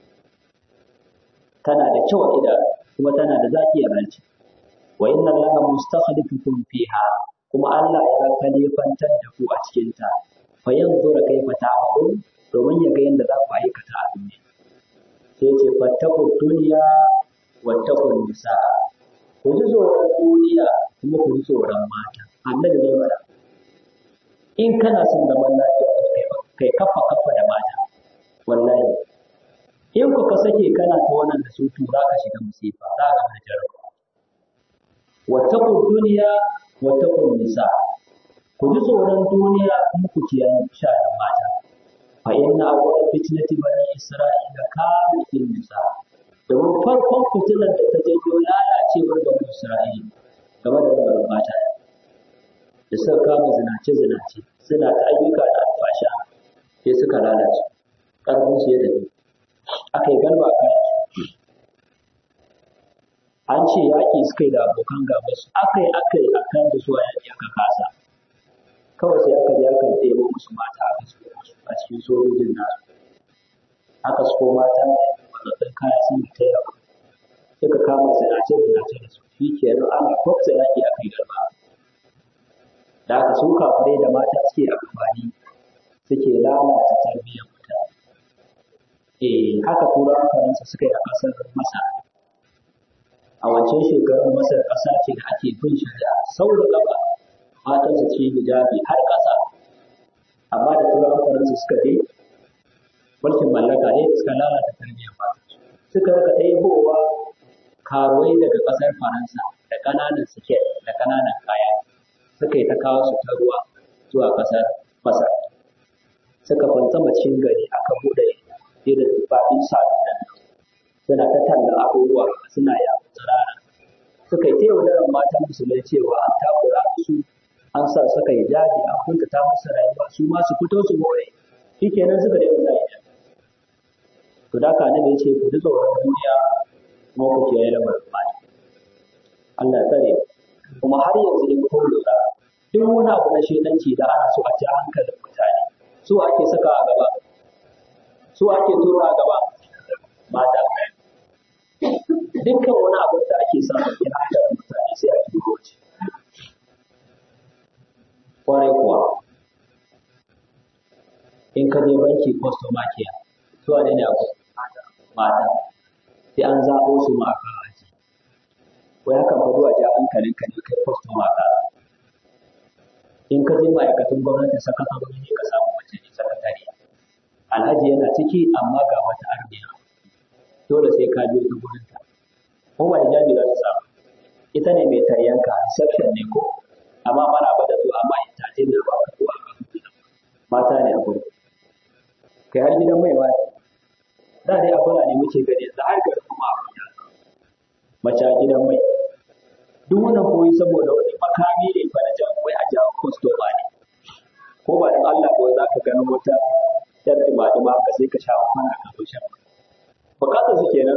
tana da kyau a idanu kuma tana da zaki a ranci wa inna allaha mustakhlifukum fiha kuma Allah ya kalifantar da ku a cikin ta fa yanzura kaifa ta'malun domin ya ga yadda za ku aikata a duniya sai ce fattakun duniya wattakun nisa ku ji tsoron duniya kuma ku ji tsoron mata annabi ne mana in kana son zaman lafiya kai kai kafa kafa da mata wallahi in ku ka sake kana ta wannan da su to za ka shiga musifa za ka ga jarabawa wattakun duniya wattakun nisa ku ji tsoron duniya kuma ku kiyaye sha'anin mata fa inna awwal fitnati bani isra'ila kanat fil nisa domin farkon fitilar da ta janyo lalacewar bani isra'ila game da lamarin mata da suka kama zinace zinace suna ta ayyuka da alfasha sai suka lalace karfin su ya tafi aka yi galba kan an ce yaƙi suka yi da abokan gaba su aka yi aka yi akan da su a yaƙi aka kasa kawai sai aka je aka ɗebo musu mata aka su a cikin sojojin nasu aka su mata da matsatsin kaya sun yi ta yawa suka kama zinace zinace da su shi ke nan ana kwafsa yaƙi aka yi garba da aka su kafirai da mata suke amfani suke lalata tarbiyyar mutane eh haka turawan faransa suka yi a ƙasar masar a wancan shekarun masar ƙasa ce da ake bin shari'a sau da gaba matan su ci hijabi har ƙasa amma da turawan faransa suka je mulkin mallaka ne suka lalata tarbiyyar mata suka rika ɗebowa karuwai daga ƙasar faransa da ƙananan siket da ƙananan kaya suka yi ta kawo su ta ruwa zuwa ƙasar masar suka fantsama cikin gari aka buɗe irin babin sa'adun nan suna ta talla abubuwa suna yawon tsirara suka yi ta yaudarar matan musulmai cewa an takura su an sa suka yi jabi an kuntata musu rayuwa su ma su fito su more shi kenan suka daina sa yi to da ka nabi ce ku ji tsoron duniya kuma ku kiyaye lamarin mata Allah ya tsare kuma har yanzu in kun lura duk wani abu na shedanci da ana so a ci hankalin mutane su ake saka a gaba su ake tura a gaba mata dukkan wani abu da ake samu yana hankalin mutane sai a turo waje kwarai kuwa in ka je banki customer care su wane ne abu mata sai an zaɓo su ma a kan haji wai hakan fa zuwa ja hankalin ka ne kai customer ka in ka je ma'aikatan gwamnati sakatarori ne ka samu mace ne sakatare alhaji yana ciki amma ga wata armiya dole sai ka je ta gurin ta ko ba hijabi za ta samu ita ne mai taryanka reception ne ko amma mana ba da zuwa amma ita ce da ba ka zuwa mata ne a gurin kai har gidan mai wani da dai a ne muke gani yanzu har garin kuma a mace a gidan mai duk wannan koyi saboda wani makami ne fa na jan wai a jawo kwastoma ne ko ba da Allah ko za ka gano wata yar dima ka sai ka sha kwana ka zo shan bukatar su kenan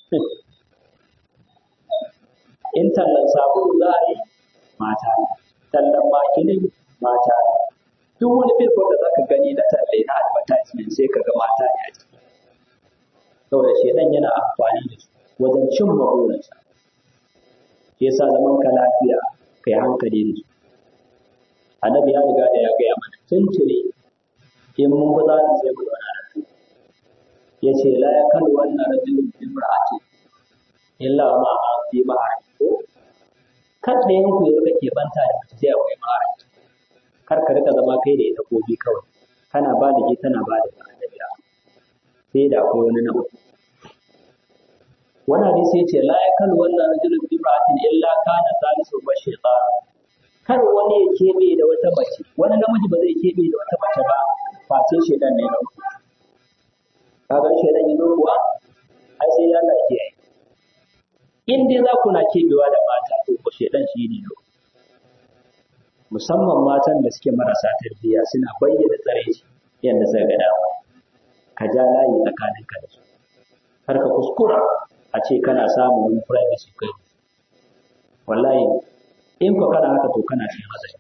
in tallan sabulu za a yi mata tallan makilin mata duk wani filfon da za ka gani na talle na advertisement sai ka ga mata ne a ciki saboda shedan yana amfani da su wajen cin burinsa shi yasa zaman ka lafiya kai hankali da su annabi ya riga da ya gaya mana tuntuni in mun ba za mu sai mu zauna da su ya ce la ya kan wannan rajulun imra'ati illa ma a fi mahari ko kar da yanku ya rika keɓanta da mace sai akwai mara kar ka rika zama kai da ita kobi kawai kana ba da ke tana ba da annabiya sai da akwai wani na uku wani hadisi ya ce la ya kan wannan rajulun imra'atin illa kana salisu ba shaytan kar wani ya keɓe da wata mace wani namiji ba zai keɓe da wata mace ba face shaidan ne na uku kaga shaidan yi kuwa ai sai ya lake ai in dai za ku na keɓewa da mata to ko shaidan shi ne no musamman matan da suke marasa tarbiyya suna bayyana tsare shi yadda suka ga dama ka ja layi tsakanin ka da su har ka kuskura a ce kana samun wani privacy kai wallahi in ko kana haka to kana cikin hatsari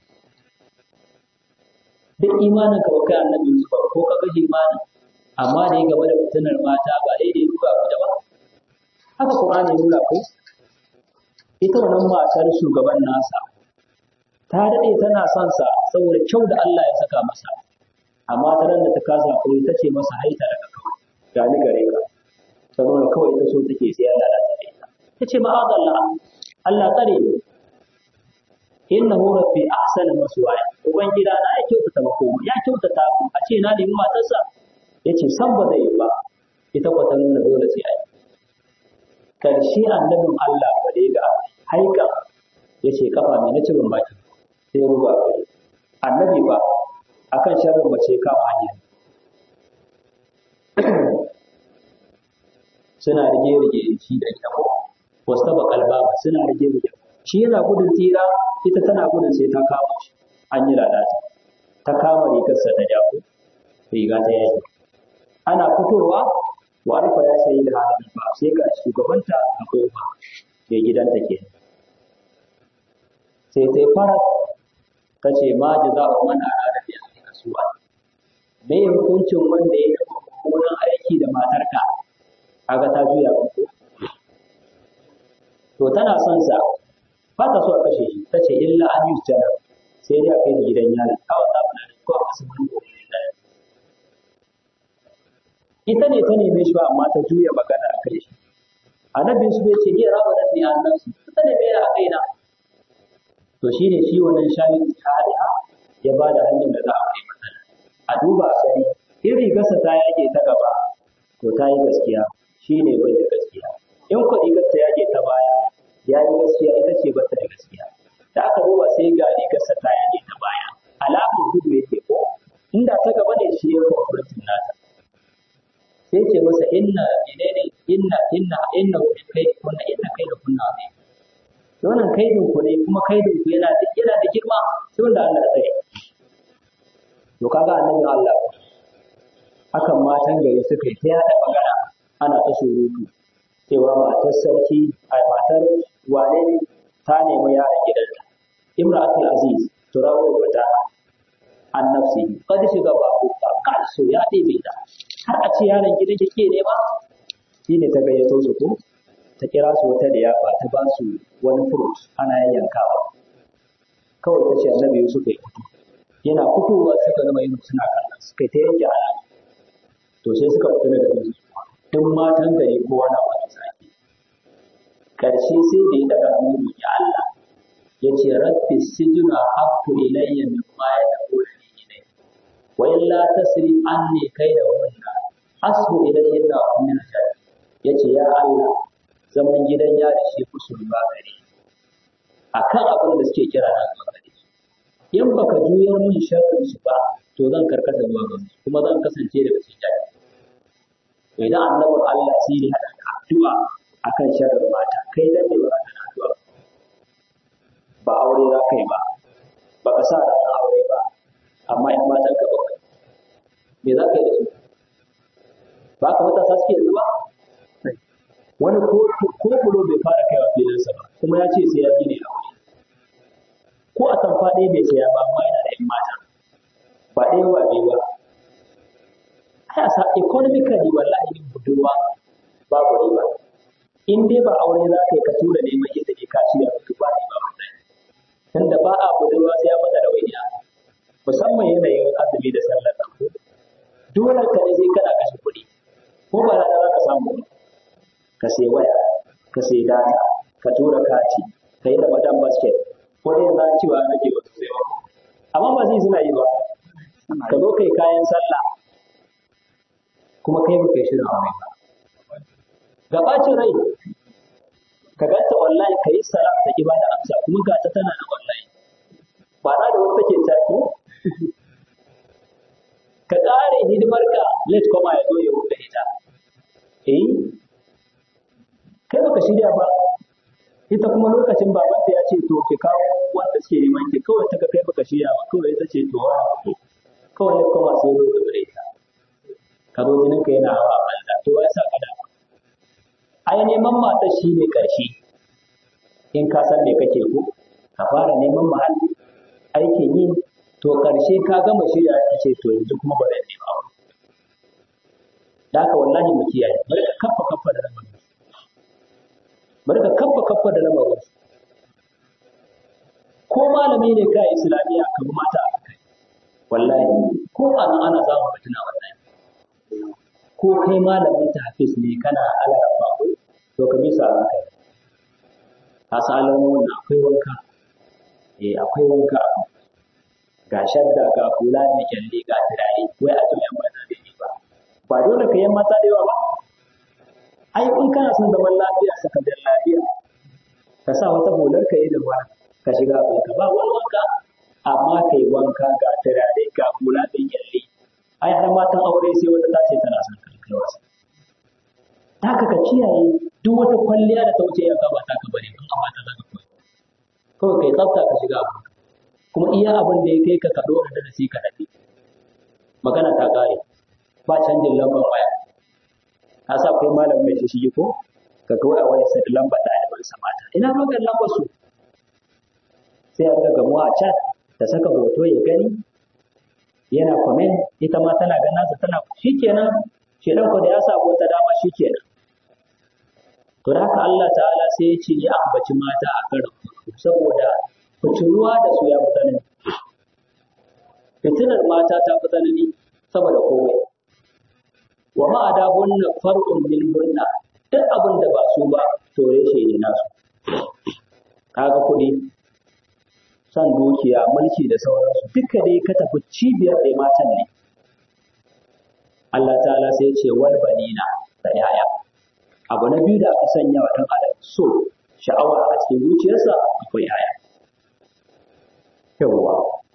duk imanin ka kai annabi Yusuf ko ka kashe imanin amma da ya gaba da fitinar mata ba daidai duka ku da ba haka Qur'ani nuna ko ita wannan matar shugaban nasa ta daɗe tana son sa saboda kyau da Allah ya saka masa amma ta ran da ta kasa ko ta ce masa haita daga kawai ga ni gare ka saboda kawai ta so take sai ya lalata da ita ta ce ma'azallah Allah tsare ni innahu rabbi ahsana maswaya ubangida na ya kyautata makoma ya kyautata ku a ce na nemi matarsa yace san ba zai yi ba ita kwata nuna dole sai ai karshe annabin Allah ba da ga haika yace kafa mai na cibin baki sai ruba kai annabi ba akan sharrin mace kama hanya suna rige rige shi da ita ko wasu taba kalba suna rige rige shi yana gudun tsira ita tana gudun sai ta kama shi an yi lalata ta kama rigarsa ta jako riga ta yaki ana fitowa wa arfa ya sayi da halin ba sai ga shugabanta a goma ke gidanta ke sai ta fara ta ce ma ji za a mana a da biyan kasuwa me hukuncin wanda ya taɓa mummunan aiki da matarka kaga ta juya ko to tana son sa ba ta so a kashe shi ta ce illa an yi jana sai dai a kai shi gidan yari kawai ta fara da ko a kasu wani gobe da ita ne ta neme shi ba amma ta juya magana a kai shi annabi su bai ce iya raba da ni annan su ta neme a kaina to shine shi wannan shayin shahada ya ba da hanyar da za a kai mata a duba a gani in rigarsa ta yage ta gaba to ta yi gaskiya shi ne bai da gaskiya in kuɗi ta yage ta baya ya yi gaskiya ita ce bata da gaskiya da aka duba sai ga rigarsa ta yage ta baya alamar gudu yake ko inda ta gaba ne shi ya kwamfurin nata sai ce masa inna menene inna inna inna wani kai kunna inna kai da kunna ne wannan kaidin ku ne kuma kaidin ku yana da yana da girma sai wanda Allah ya tsare to kaga annabi Allah hakan matan gari suka yi ta yada magana ana ta surutu cewa matar sarki a matar wane ne ta nemi yaron gidanta imratul aziz turawo wata annafsi kad shiga ba ku ka so ya ɗebe ta har a ce yaron gidan ke nema shi ne ta gayyato su ko ta kira su wata da yafa ta ba su wani fruit ana yayyankawa kawai ta ce annabi Yusuf ya fito yana fitowa suka gama yin suna kallon suka ta yanke ala to sai suka fita daga yanzu duk matan gari kowa na wani sake karshe sai da ya daga hannu ya Allah ya ce rabbi sijina habbu ilayya mimma yad'una ilayhi wa illa tasri anni kaida hunna asbu ilayhinna wa min al ya ce ya Allah zaman gidan yari shi kusur ba gare akan abin da suke kira na zuwa gare in baka juyar min sharrin su ba to zan karkata zuwa ga su kuma zan kasance daga cikin jari to idan annabin Allah sai ya hada da addu'a akan sharrin mata kai dan ne ba ka addu'a ba aure za ka yi ba ba ka sa ranar aure ba amma in matan ka bakwai me za ka yi da su ba ka matasa suke yanzu ba wani ko bulo bai fara kaiwa filinsa ba kuma ya ce sai ya gine aure ko a tamfa ɗaya bai saya ba amma yana da 'yan mata ba ɗaya wa biyu ba ai a sa economically wallahi yin budurwa babu riba in dai ba aure za ka yi ka tura neman yadda ke ka ciya mutu ba riba wallahi tunda ba a budurwa sai ya mata da waidiya musamman yanayin azumi da sallar nan dole ka ne sai kana kashe kuɗi ko ba rana za ka samu ba ka sai waya ka sai data ka tura kati ka yi ramadan basket wani yanzu an cewa nake ba su sai ba amma ba zai suna yi ba ka zo kai kayan sallah kuma kai ba kai shirin aure ba ga bacin rai ka ganta wallahi ka yi sara ta ki bada amsa kuma ga ta tana da wallahi ba na da wata take ta ko ka ƙare hidimar ka let koma ya zo ya buɗe ita eh kai baka shirya ba ita kuma lokacin babanta ya ce to ki kawo wanda suke neman ki kawai ta kai baka shirya ba kawai ita ce to wa kawai let koma sai zo ka bude ita ka zo jinin ka yana hawa banza to ya sa ka da ai neman mata shi ne ƙarshe in ka san me kake ko ka fara neman muhalli aikin yi to ƙarshe ka gama shirya ka ce to yanzu kuma ba zan nema ba da haka wallahi mu kiyaye bari ka kaffa kaffa da lamarin bari ka kaffa kaffa da lamarin ko malami ne ka islamiyya ka bi mata a kai wallahi ko ana ana samun fitina wallahi ko kai malamin ta hafiz ne kana alaraba ko to ka bisa a kai ka san alamomin na akwai wanka eh akwai wanka ga shadda ga kula da kyalle ga turare wai a yan mata da ba ba dole ka yan mata da yawa ba ai in kana son zaman lafiya saka da lafiya ka sa wata hular ka yi da ruwa ka shiga ka ba wani wanka amma kai wanka ga turare ga kula da kyalle ai har matan aure sai wata ta ce tana son kai wasa haka ka kiyaye duk wata kwalliya da ta wuce ya gaba ta ka bari in amma ta zaka koyi kawai kai tsafta ka shiga abu kuma iya abin da ya kai ka ka dora da sai ka dafi magana ta kare ba canjin lambar waya ka sa kai malamin mai shi ko ka ga waya waya sai lamba da ɗaliban sa mata ina rogar lambar su sai a ga gamuwa a chat ta saka hoto ya gani yana comment ita ma tana ganin sa tana shikenan shedan ko da ya sa wata dama shikenan to da haka Allah ta'ala sai ya ce ya ambaci mata a karin saboda fitinuwa da su ya fi tsanani fitinar mata ta fi tsanani saboda komai wa ma'ada hunna far'un min hunna duk abin da ba su ba to reshe ne nasu kaga kuɗi san dukiya mulki da sauransu duka dai ka tafi cibiyar da matan ne Allah ta'ala sai ya ce wal banina da yaya abu na biyu da aka sanya wa ɗan adam so sha'awa a cikin zuciyarsa akwai yaya yawwa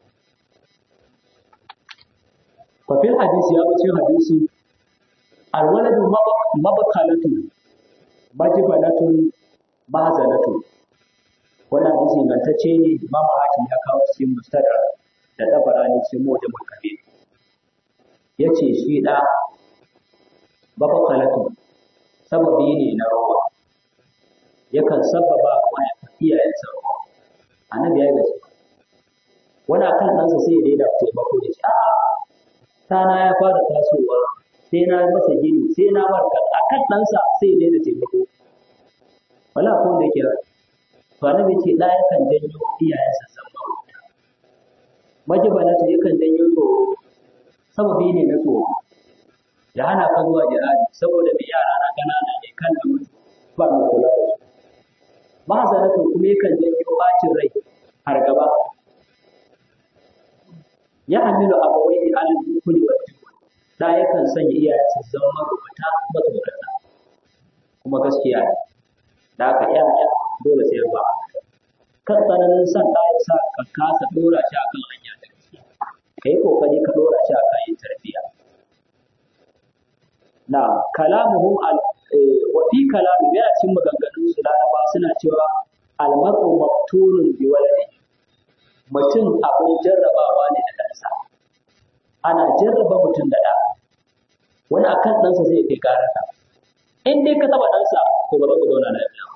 fafil hadisi ya bace hadisi alwaladu mabakalatun majibalatun mahazanatun wannan hadisi ingantacce ne imam hakim ya kawo cikin mustadrak da tabarani cikin mujamul kabir yace shi da mabakalatun sababi ne na rawa yakan sababa wa iyayensa rawa annabi ya yi gaske wani akan ɗansa sai ya daina taimako da shi a'a ɗana ya fara tasowa sai na masa gini sai na barka akan ɗansa sai ya daina taimako wala ko da ke to annabi ce ɗa yakan janyo iyayensa san bauta majibalatu yakan janyo tsoro sababi ne na tsoro ya hana ka zuwa jihadi saboda mai yara na ƙanana ne kan da mutu ba mai kula da su mahazanatu kuma yakan janyo bacin rai har gaba ya hamilu abawai ne alal kuli wa da yakan sanya iyayensa zama marubuta matsorata kuma gaskiya ne da aka yaya dole sai ba kan tsananin san da ya sa ka kasa dora shi akan hanya da gaskiya ka yi kokari ka dora shi akan yin tarbiyya na kalamuhum al wa fi kalamu yana cikin maganganun su laraba suna cewa almaru maqtulun bi waladi mutum abin jarrabawa ne da ɗansa ana jarraba mutum da ɗa wani akan ɗansa zai kai karata in dai ka taɓa ɗansa to ba za ku zauna lafiya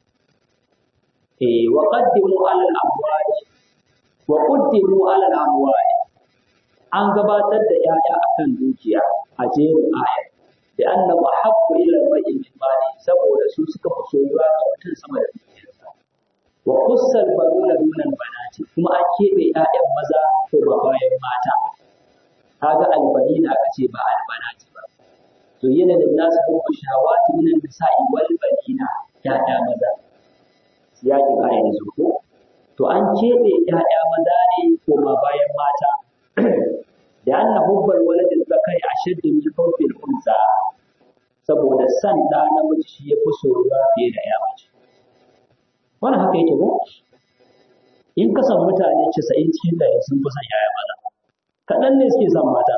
eh wa qaddimu ala al-amwali wa qaddimu ala al-amwali an gabatar da 'ya'ya akan dukiya a jerin aya da annahu haqqu ila al-mar'i min mali saboda su suka fi soyuwa ga mutum sama da dukiyarsa wa kussal baruna dunan banati kuma an keɓe ƴaƴan maza ko ba bayan mata kaga albanina aka ce ba albanati ba to yana da nasu ko shawati min nisa'i wal banina ƴaƴa maza yakin a yanzu ko to an keɓe ‘ya'ya maza ne koma bayan mata da anna hubbal waladin zakari a shaddin min hubbil unsa saboda san ɗa namiji shi ya fi soyuwa fiye da ‘ya mace wannan haka yake ko in ka san mutane casa'in cikin ɗari sun fi son ‘ya'ya maza kaɗan ne suke son mata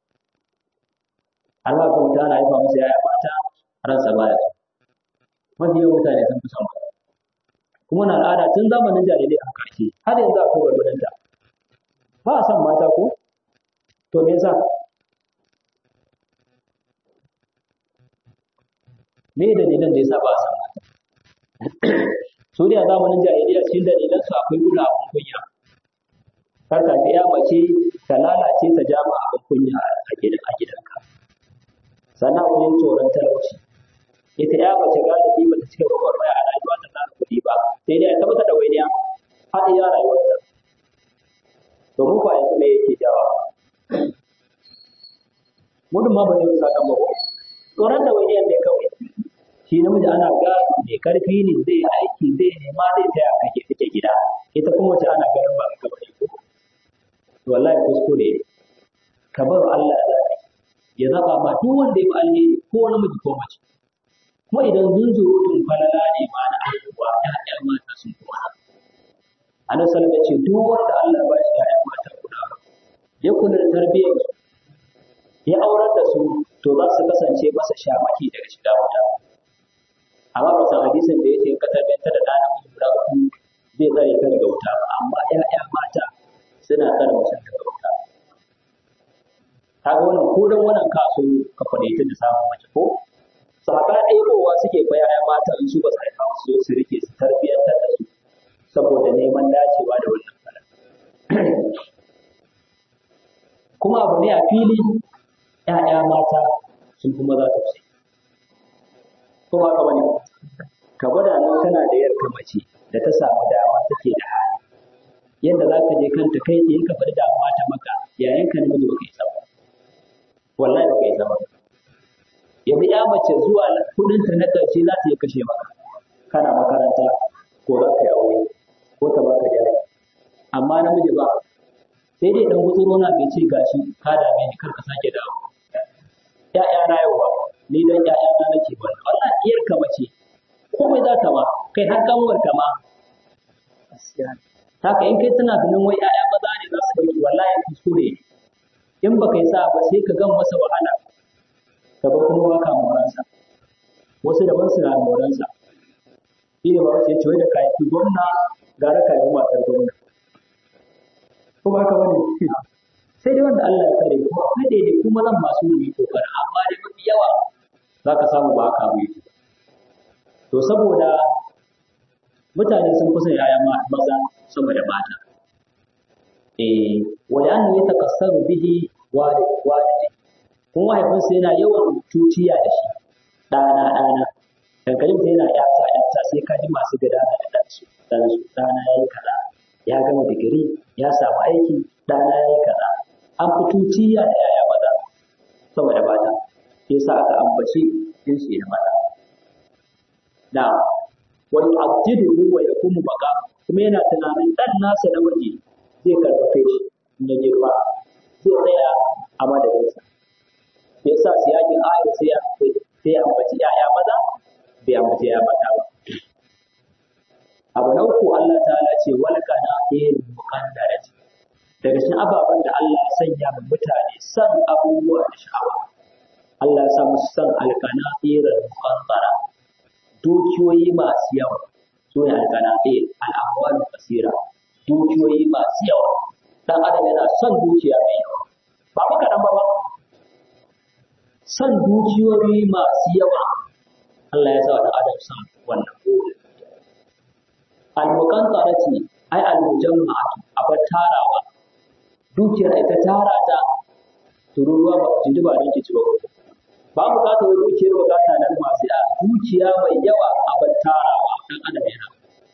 Allah ko ta na haifa musu ‘ya'ya mata ransa baya so mafi yawan mutane sun fi son mata kuma na al'ada tun zamanin jarirai a ƙarshe har yanzu akwai gwargwadonta ba a son mata ko to me yasa me dalilan da yasa ba a son mata su da zamanin jahiliya cikin dalilan su akwai gudu abin kunya kar ka ga ya mace ta lalace ta jama abin kunya a gidan a gidanka sannan akwai tsoron talauci ita ya mace galibi ba ta cika gwagwarmaya a rayuwa ta tsara kuɗi ba sai dai ta mata ɗawainiya har iya rayuwarta to mu ba yanzu me yake jawa mudun ma ba zai musa kan ba tsoron ɗawainiyar ne kawai shi namiji ana ga mai karfi ne zai yi aiki zai nema zai taya kake take gida ita kuma wace ana ganin ba ka bane ko to wallahi kuskure ka bar Allah da ya zaba ma duk wanda ya bi alheri ko namiji ko mace kuma idan zunzurutun falala ne ma na haihuwa ƴaƴan mata sun kuma Annabi sallallahu alaihi ce duk wanda Allah ba shi ƴaƴan mata guda ya kula da tarbiyyar su ya aurar da su to za su kasance masa shamaki daga shiga wuta amma ba san hadisin da yake ka tabbata da ɗan namiji guda uku zai tsare ka daga wuta ba amma ƴaƴa mata suna tsare mutum daga wuta kaga wannan ko dan wannan kaso ka faɗaita da samun mace ko saka ɗebowa suke fa ƴaƴa mata in su ba su haifa su zo su rike su tarbiyyantar da su saboda neman dacewa da wannan fara kuma abu ne a fili ƴaƴa mata sun fi maza tausayi ko ba ka bane ka gwada nan kana da yarka mace da ta samu dama take da hali yadda za ka je kanta kai tsaye ka faɗi damuwa ta maka yayin ka namiji baka isa ba wallahi baka isa ba yanzu ya mace zuwa kudin ta na ƙarshe za ta iya kashe maka kana makaranta ko za ka yi aure ko ta baka jari amma namiji ba sai dai dan gutsuro na bai ce gashi ka dame ni kar ka sake dawo ya'ya na yau ba ni dan ya'ya na nake ba wannan iyar ka mace komai za ta ma kai har kanwar ka ma haka in kai tana ganin wai ya'ya maza ne za su dauki wallahi kuskure in baka yi sa ba sai ka gan masa wahala ka ba kuma baka moransa wasu daban su na moransa shi ne ba wasu ya ce wai da ka yi gwamna gara ka yi matar gwamna ko ba haka bane sai dai wanda Allah ya kare kuma akwai daidai kuma zan masu yi kokari amma dai mafi yawa za ka samu ba haka bai to saboda mutane sun kusa yaya maza sama da mata eh wa an ya takassaru bihi walid walidi kuma mahaifinsa yana yawan tuciya da shi ɗana ɗana dan kalin sai yana yata yata sai ka ji masu gada da dan su dan su ɗana yayi kaza ya gama digiri ya samu aiki ɗana yayi kaza an fi tuciya da yaya maza saboda mata sai sa aka ambaci jinsi na mata na wani abdidu wa yakumu baka kuma yana tunanin dan nasa na waje zai karfafe shi in ya girma zai tsaya a madadinsa ya sa siyakin ayar sai ya sai ya ambaci ya'ya maza bai ambaci ya'ya mata ba abu na uku Allah ta'ala ce wal kana fil muqaddarati daga cikin ababen da Allah ya sanya wa mutane san abubuwa da sha'awa Allah ya sa musu san alkana firal muqaddara dukiyoyi masu yawa su ne alkana fil al'amwal kasira dukiyoyi masu yawa dan adam yana son dukiya mai yawa ba mu kaɗan ba ba son dukiyoyi masu yawa Allah ya sa wa dan adam son wannan burin al-muqantarati ai al-mujamma'atu abar tarawa dukiyar ita tara ta tururuwa ba ji ba ne ke ci ba ba bukatar wani dukiyar bukata na masu ya dukiya mai yawa abar tarawa dan adam yana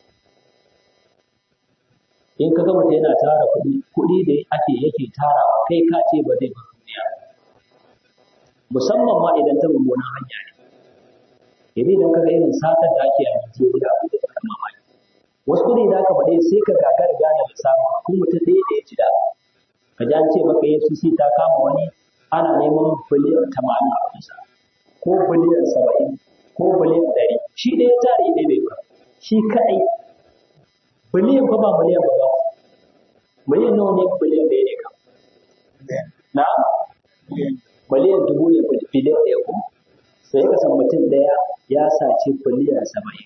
in ka gama yana tara kuɗi kuɗi da ake yake tarawa kai ka ce ba zai bar duniya musamman ma idan ta mummunan hanya ne idan idan ka ga irin satar da ake a Najeriya da ta mamaki wasu kuɗi da aka faɗe sai ka gagara gane lissafi kun mutum ɗaya da ya ci da ka ji an ce maka FCC ta kama wani ana neman biliyan tamanin a kusa ko biliyan saba'in ko biliyan ɗari shi ɗaya jari ɗaya bai ba shi kaɗai biliyan fa ba miliyan ba ba miliyan nawa ne biliyan ɗaya ne kam na miliyan dubu ne biliyan ɗaya ko sai ka san mutum ɗaya ya saci biliyan saba'in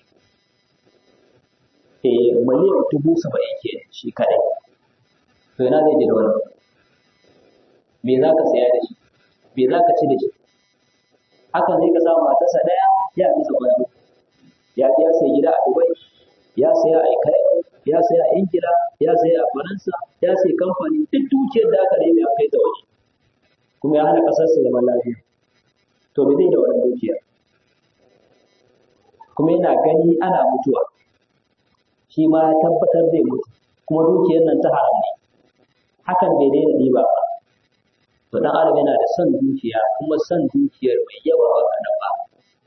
eh miliyan dubu saba'in ke shi kaɗai to ina zai je da wannan me za ka saya da shi me za ka ci da shi hakan zai ka samu matarsa ɗaya ya bisa gwado ya ya sai gida a Dubai ya saya a Cairo ya saya a Ingila ya saya a Faransa ya sai kamfani duk dukiyar da aka nemi a kai ta waje kuma ya hana ƙasar su zaman lafiya to me zai da wannan dukiyar kuma yana gani ana mutuwa shi ma ya tabbatar zai mutu kuma dukiyar nan ta haram ne hakan bai daina riba ba to dan adam yana da son dukiya kuma son dukiyar mai yawa ba kaɗan ba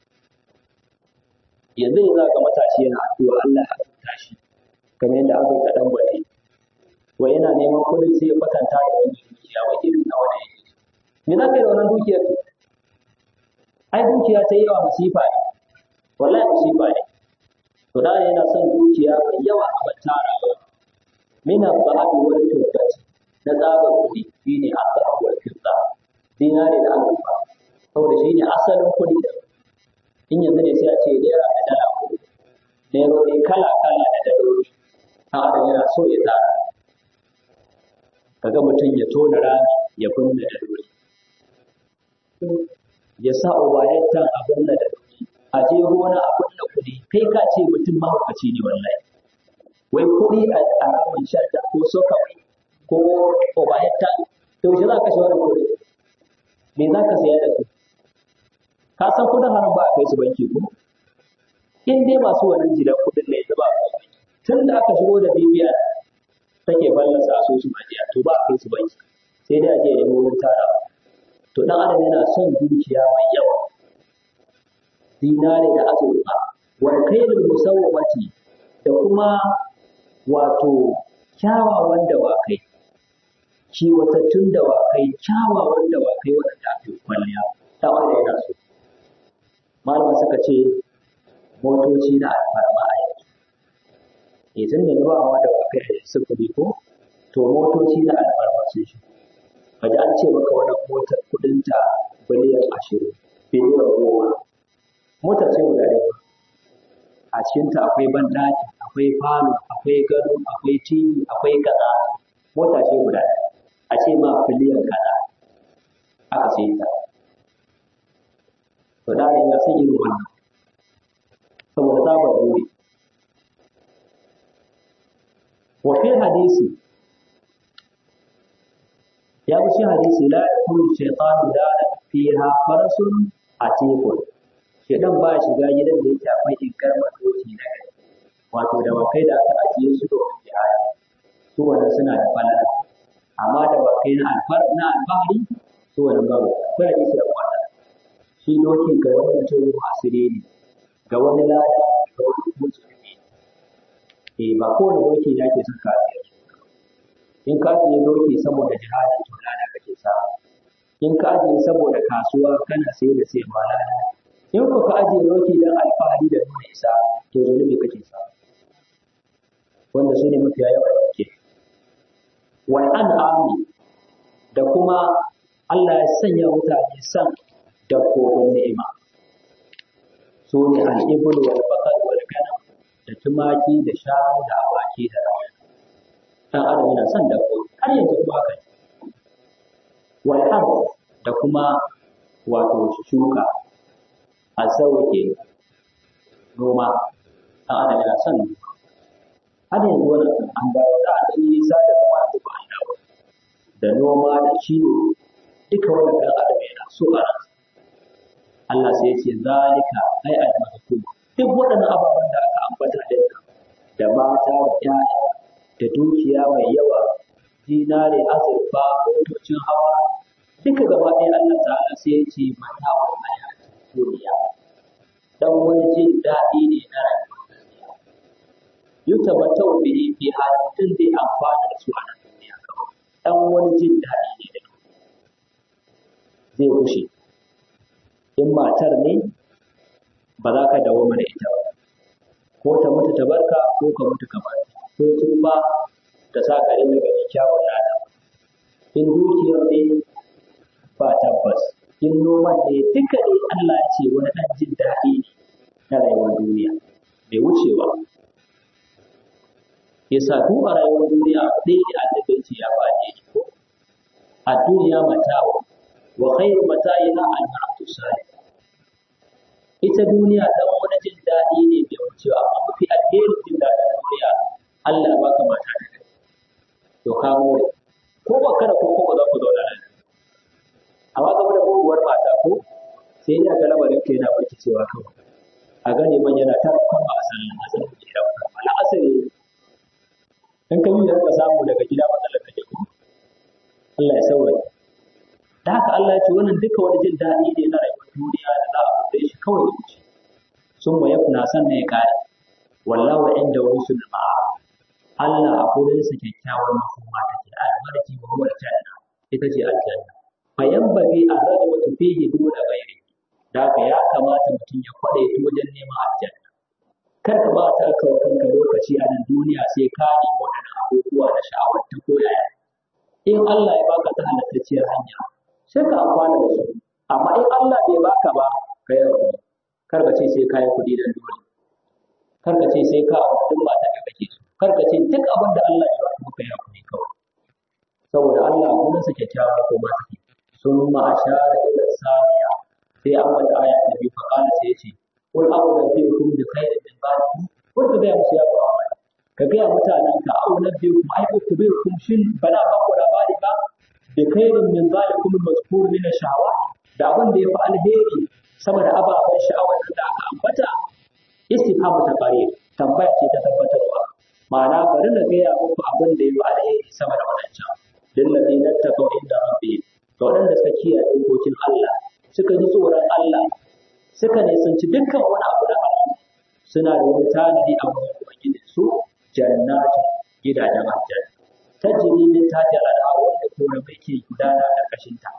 yanzu ne za ga matashi yana addu'a Allah ya azurta shi kamar yadda aka ga dan gwate wai yana neman kuɗin sai ya kwatanta da wani dukiya wai irin na wani yake me za ka yi da wannan dukiyar ai dukiya ta yawa masifa ne wallahi masifa ne to da yana son dukiya mai yawa a bantara mina ba'abi wal firdati na tsabar kuɗi shine asal wal firda dinari da azurfa saboda shine asalin kuɗi da in yanzu ne sai a ce naira da dala kuɗi nairori kala kala da daloli ɗan adam yana so ya tsara kaga mutum ya tona rami ya binne daloli ya sa obayattan a binne daloli a je gona a binne kuɗi kai ka ce mutum mahaukaci ne wallahi wai kuɗi a ramin shadda ko sokawai ko obayattan to shi za ka shi wannan kuɗi me za ka saya da su ka san kuɗin haram ba a kai su banki ko in dai masu wannan jiran kuɗin ne ba tun da aka shigo da bibiya take fallasa asusun ajiya to ba a kai su banki sai dai a je nemo wurin tara to dan adam yana son dukiya mai yawa dinare da azurfa wal kailul musawwamati da kuma wato kyawawan dawakai kiwatattun dawakai kyawawan dawakai waɗanda ake kwalliya ta wanda yana so malama suka ce motoci na alfarma a yanzu e tun da ba wa da kai sufuri ko to motoci na alfarma sun shi kaji an ce maka wannan motar kudinta biliyan ashirin biliyan goma motar ce guda ɗaya a cikinta akwai banɗaki akwai falo akwai gado akwai tv akwai kaza mota ce guda ɗaya a ce ma biliyan kaza aka sai ta to da yana son irin wannan saboda tsabar buri wa fi hadisi ya fi hadisi la yakunu shaytanu da fiha farasun atiqun shedan ba ya shiga gidan da yake akwai inkar madoki na gari wato da wakai da aka ajiye su da wani jihadi su wannan suna da falala amma da wakai na alfar na alfahari su wannan babu akwai hadisi da wannan shi doki ga wani mutum asiri ne ga wani lada ga wani musulmi eh ba kowane doki ne ake son kafiyar in ka ajiye doki saboda jihadi to lada kake samu in ka ajiye saboda kasuwa kana sai da sai ma lada in ku ka ajiye doki don alfahari da nuna isa to zunubi kake samu wanda su ne mafiya yawa da ke wal an'ami da kuma Allah ya sanya mutane san dabbobin ni'ima su ne al'ibul wal bakar wal ganam da tumaki da shanu da awaki da rawa dan adam yana son dabbobi har yanzu kuma haka ne wal da kuma wato shuka a sauke noma dan adam yana son noma har yanzu wannan an dawo da an yi nisa da kuma an zuba an dawo da noma da kiwo duka wannan dan adam yana so a ransa Allah sai ya ce zalika ai al-mazkur duk waɗannan ababen da aka ambata din da mata da ƴaƴa da dukiya mai yawa dinare azurfa motocin hawa duka gaba ɗaya Allah ta'ala sai ya ce mata wa hayati duniya dan wani jin daɗi ne na rayuwa yutabattau bihi fi halatin zai amfana da su a nan duniya kawai dan wani jin daɗi ne da zai kushe in matar ne ba za ka dawo mana ita ba ko ta mutu ta barka ko ka mutu ka barka ko tuba ta sa ka rinka gani kyawun nata in dukiyar ne ba tabbas in noman ne duka ne Allah ya ce wani ɗan jin daɗi ne na rayuwar duniya bai wucewa yasa duk a rayuwar duniya ɗaya ne annabi ce ya faɗi ko a duniya mata wa khairu mata'iha al-mar'atu salih ita duniya dan wani jin daɗi ne bai wucewa amma mafi alherin jin daɗin duniya Allah ya baka mata da kai to ka more ko ba kada ko ko ba za ku zauna nan amma game da muguwar mata ko sai ya ga lamarin ka yana barki cewa kawai a gane man yana ta kan ba a sallan asalin jira wala asali in ka yi ka samu daga gida matsalar kake ko Allah ya sauya da haka Allah ya ce wannan duka wani jin daɗi ne na rayuwar duniya da za a bude shi kawai ya wuce sun ma yafna sannan ya kare wallahu inda wani sun ma'a Allah a gurinsa kyakkyawar makoma take albarki wa huwa aljanna ita ce aljanna fa yanbaghi an ragabatu fihi duna ghairi da haka ya kamata mutum ya kwadaita wajen neman aljanna kar ka ba ta kanka lokaci a nan duniya sai ka nemi waɗannan abubuwa na sha'awar ta koyaya in Allah ya baka ta halattacciyar hanya sai ka amfana da su amma in Allah bai baka ba ka yi hakuri kar ka ce sai ka yi kuɗi dan dole kar ka ce sai ka duk mata da kake so kar ka ce duk abin da Allah ya baka ka yi hakuri kawai saboda Allah gurin sa kyakkyawa ko ma take sun ma ashara ila saniya sai an wata aya ta biyu fa kana sai yace qul a'udhu bi khairin min dhalikum qul ka ga musu ya ba ka ga mutanen ka a'udhu bi kum ai ku bi kum shin bana ba ku labari ba bi khairin min dhalikum al-mazkur min ash-shahawat da abin da yafi alheri sama da ababen sha'awar da aka ambata istifhamu ta bare tambaya ce ta tabbatarwa ma'ana bari na gaya muku abin da yafi alheri sama da wadancan lillazina taqaw inda rabbihim ga waɗanda suka kiyaye dokokin Allah suka ji tsoron Allah suka nisanci dukkan wani abu na haram suna da wani tanadi a wurin ubangiji su jannatu gidajen aljanna tajri min tahtiha al-anhar wanda koramai ke gudana karkashin ta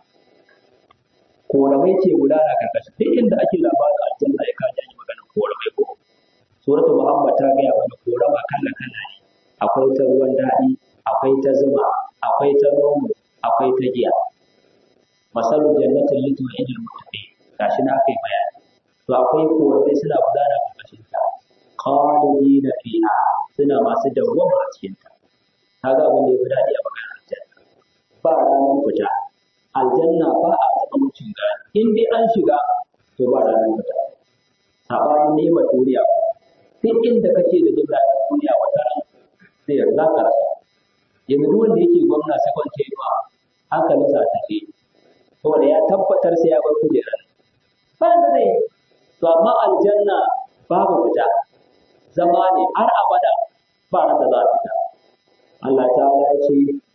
koramai ke gudana karkashin duk inda ake labarin aljanna ya kaji yi maganar koramai ko suratul muhammad ta gaya mana korama kala kala ne akwai ta ruwan daɗi akwai ta zuma akwai ta nono akwai ta giya masalul jannatin lati wa idil muttaqin gashi na akai bayani to akwai korai suna gudana karkashin ta khalidina fiha suna masu dawwama a cikin ta kaga abin da yafi daɗi a magana aljanna ba ranar fita aljanna ba a taɓa mutum gani in dai an shiga to ba ranar fita sabanin neman duniya duk inda kake da jin daɗin duniya wata ran sai za ka rasa yanzu duk wanda yake gwamna sakon tenuwa hankalinsa a tafi saboda ya tabbatar sai ya bar kujerar ba da zai to amma aljanna babu fita zama ne har abada ba ran da za a fita Allah ta ya ce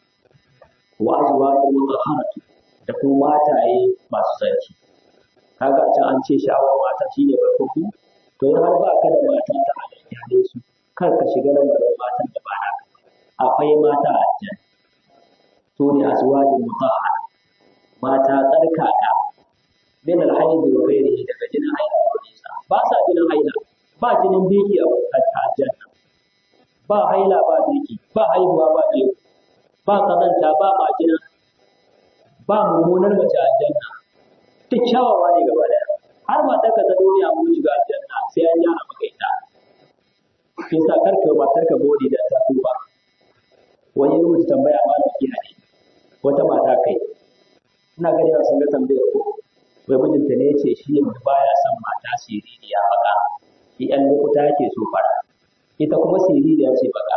wa azwajun mutahharatu da kuma mataye masu sarki kaga can an ce sha'awar mata shine farko to in har ba ka da mata ta halayya ne su kar ka shiga lamarin matan da ba naka akwai mata a aljanna to ne azwajun mutahhara mata tsarkaka min alhaidi wa ghairihi daga jinin haila ko nisa ba sa jinin haila ba jinin biki a aljanna ba haila ba biki ba haihuwa ba biki ba kazanta ba majina ba mummunar mace a aljanna duk kyawawa ne gaba daya har matar ka ta duniya mun shiga aljanna sai an yana maka ita kin sa karka matar ka gode da ta tuba wani rubuta tambaya malam ki hade wata mata kai ina gani ba sun ga tambayar ko wai mijinta ne yace shi yanzu baya son mata siririya baka shi ɗan lokuta yake so fara ita kuma siririya ce baka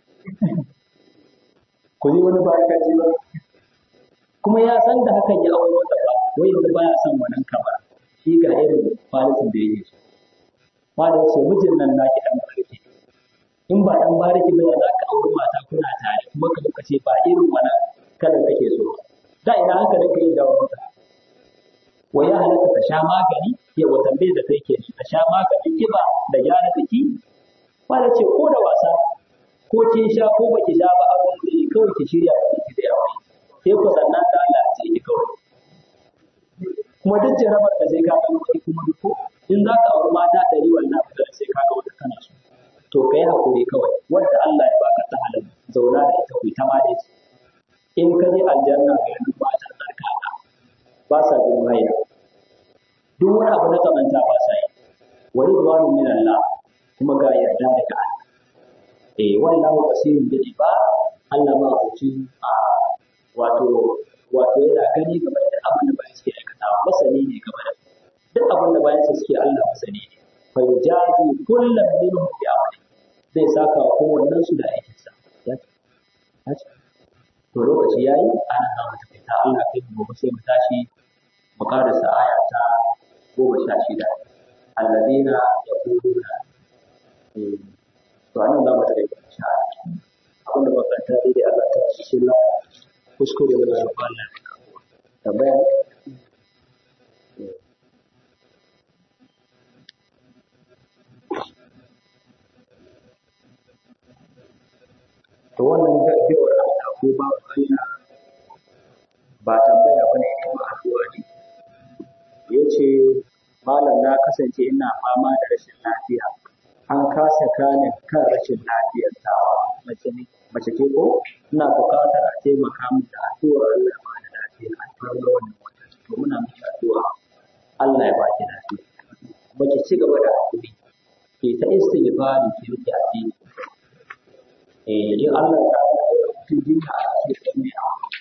ku ji wani baka ji ba kuma ya san da hakan ya aure wata ba wai yanzu baya son wannan kamar shi ga irin falisin da yake so malam ce mijin nan naki dan barki in ba dan bariki ba za ka auri mata kuna tare kuma ka ka ce ba irin wannan kalan kake so da ina hankalin ka yi da wata wai ya halatta ta sha magani ya wa tambaye da kai ke ta sha maganin kiba da gyara jiki Malam ce ko da wasa ko kin sha ko baki sha ba abin da kawai ki shirya ki da yawa sai ku sannan da Allah ya ce ki kawai kuma duk jarabar da sai ka ga wani kuma duk ko in za ka auri mata ɗari wannan da sai ka ga wata kana so to ka yi hakuri kawai wanda Allah ya baka ta halal zauna da ita ku ta ma da in ka je aljanna ga yanzu ba ta tsarkaka ba sa bin haya duk wani abu na kamanta ba sa yi wa ridwanu min Allah kuma ga yarda daga Allah eh wallahu basirun bil ibad Allah ma hukunci a wato wato yana gani game da abin da bayan suke aikatawa masani ne game da duk abin da bayan suke Allah masani ne fa yujazi kullam minhum bi amali zai saka wa kowannen su da aikin sa ya ce to lokaci yayi ana za mu tafi ta Allah kai gobe sai mu tashi mu karasa aya ta goma sha shida alladina yaquluna to anan za mu tafi insha Allah abin da muka ta dai Allah ta cikin la kuskure da Allah Allah tambaya to wannan gaggawar Allah ko ba Allah ba tambaya bane ne ba addu'a ne yace malam na kasance ina fama da rashin lafiya an kasa gane kan rashin lafiyar tawa mace ne mace ce ko ina buƙatar a taimaka min da addu'ar Allah ya bani lafiya a cikin wannan wata to muna miki addu'a Allah ya baki lafiya mace ci gaba da hakuri ke ta istighfari ki rike addini eh in Allah ya sa mutum jinka a cikin duniya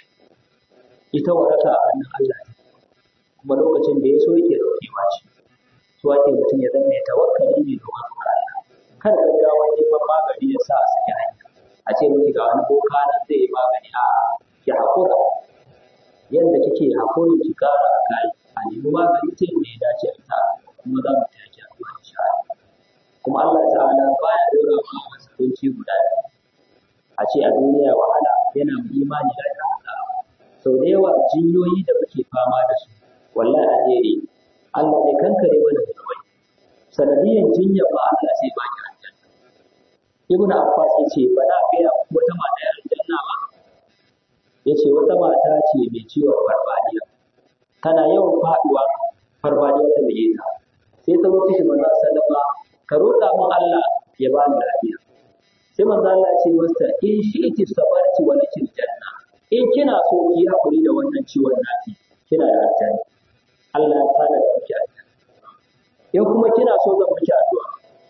ita waraka a hannun Allah ne kuma lokacin da ya so yake daukewa ce so ake mutum ya zama ya tawakkali ne da wani Allah kada gaggawa neman magani ya sa a saki hanya a ce miki ga wani boka nan zai yi magani a ki hakura yadda kike hakuri ki kara a kai a nemi magani ta yadda ya dace a ita kuma za mu tafi a kuma insha Allah kuma Allah ta'ala baya dora ma wasu kunci guda a ce a duniya wahala yana mu imani da Allah sau da yawa jinyoyi da muke fama da su wallahi alheri Allah ne kankare mana zunubai sanadiyan jinya ba Allah sai ba ki aljanna Ibn Abbas yace ba na gaya wata mata ya aljanna ba yace wata mata ce mai ciwon farfadiya tana yawan faduwa farfadiya ta bige ta sai ta wuce shi manzo sallama ka roƙa min Allah ya ba ni lafiya sai manzo Allah ya ce masa in shi iti sabarti wa lakil janna in kina so ki hakuri da wannan ciwon naki kina da aljanna Allah ya tsara da miki aljanna in kuma kina so zan miki addu'a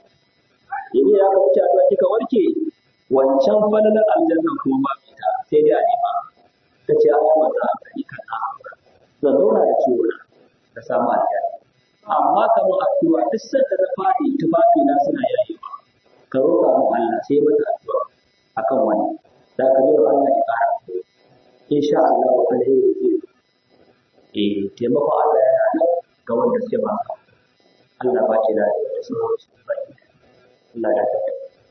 in ya ka miki addu'a kika warke wancan falalar aljanna kuma ba ita sai dai a nema ta ce Allah ma za ka yi kana zan zauna da ciwo na da samu aljanna amma kamar addu'a duk sanda na fadi tufafi na suna yayewa ka roƙa mu Allah sai mata addu'a akan wannan da ka yi Allah ya ƙara insha Allah alheri zai eh taimakon Allah yana nan ga wanda suke ba ka Allah ba ki da sauran su ba Allah ya ta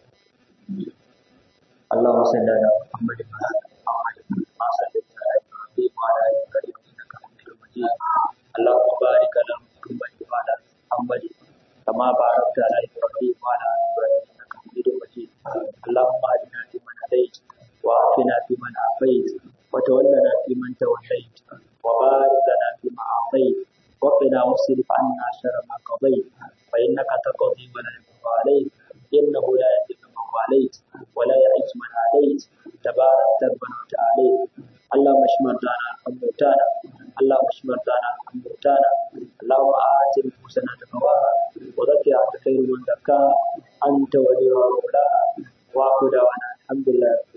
اللهم صل على محمد وعلى ال محمد كما صليت على ابراهيم وعلى ال ابراهيم انك حميد مجيد اللهم بارك على محمد وعلى ال محمد كما باركت على ابراهيم وعلى ال ابراهيم انك حميد مجيد اللهم اهدنا فيمن هديت وعافنا فيمن عافيت وتولنا فيمن توليت وبارك لنا فيما اعطيت وقنا واصرف عنا شر ما قضيت فانك تقضي ولا يقضى عليك انه لا يذل من واليت ولا يعز من عليت تبارك ربنا وتعالى اللهم اشف مرضانا وموتانا اللهم اشف مرضانا وموتانا اللهم آت نفوسنا تقواها وزكها انت خير من زكاها انت وليها ومولاها واخر دعوانا الحمد لله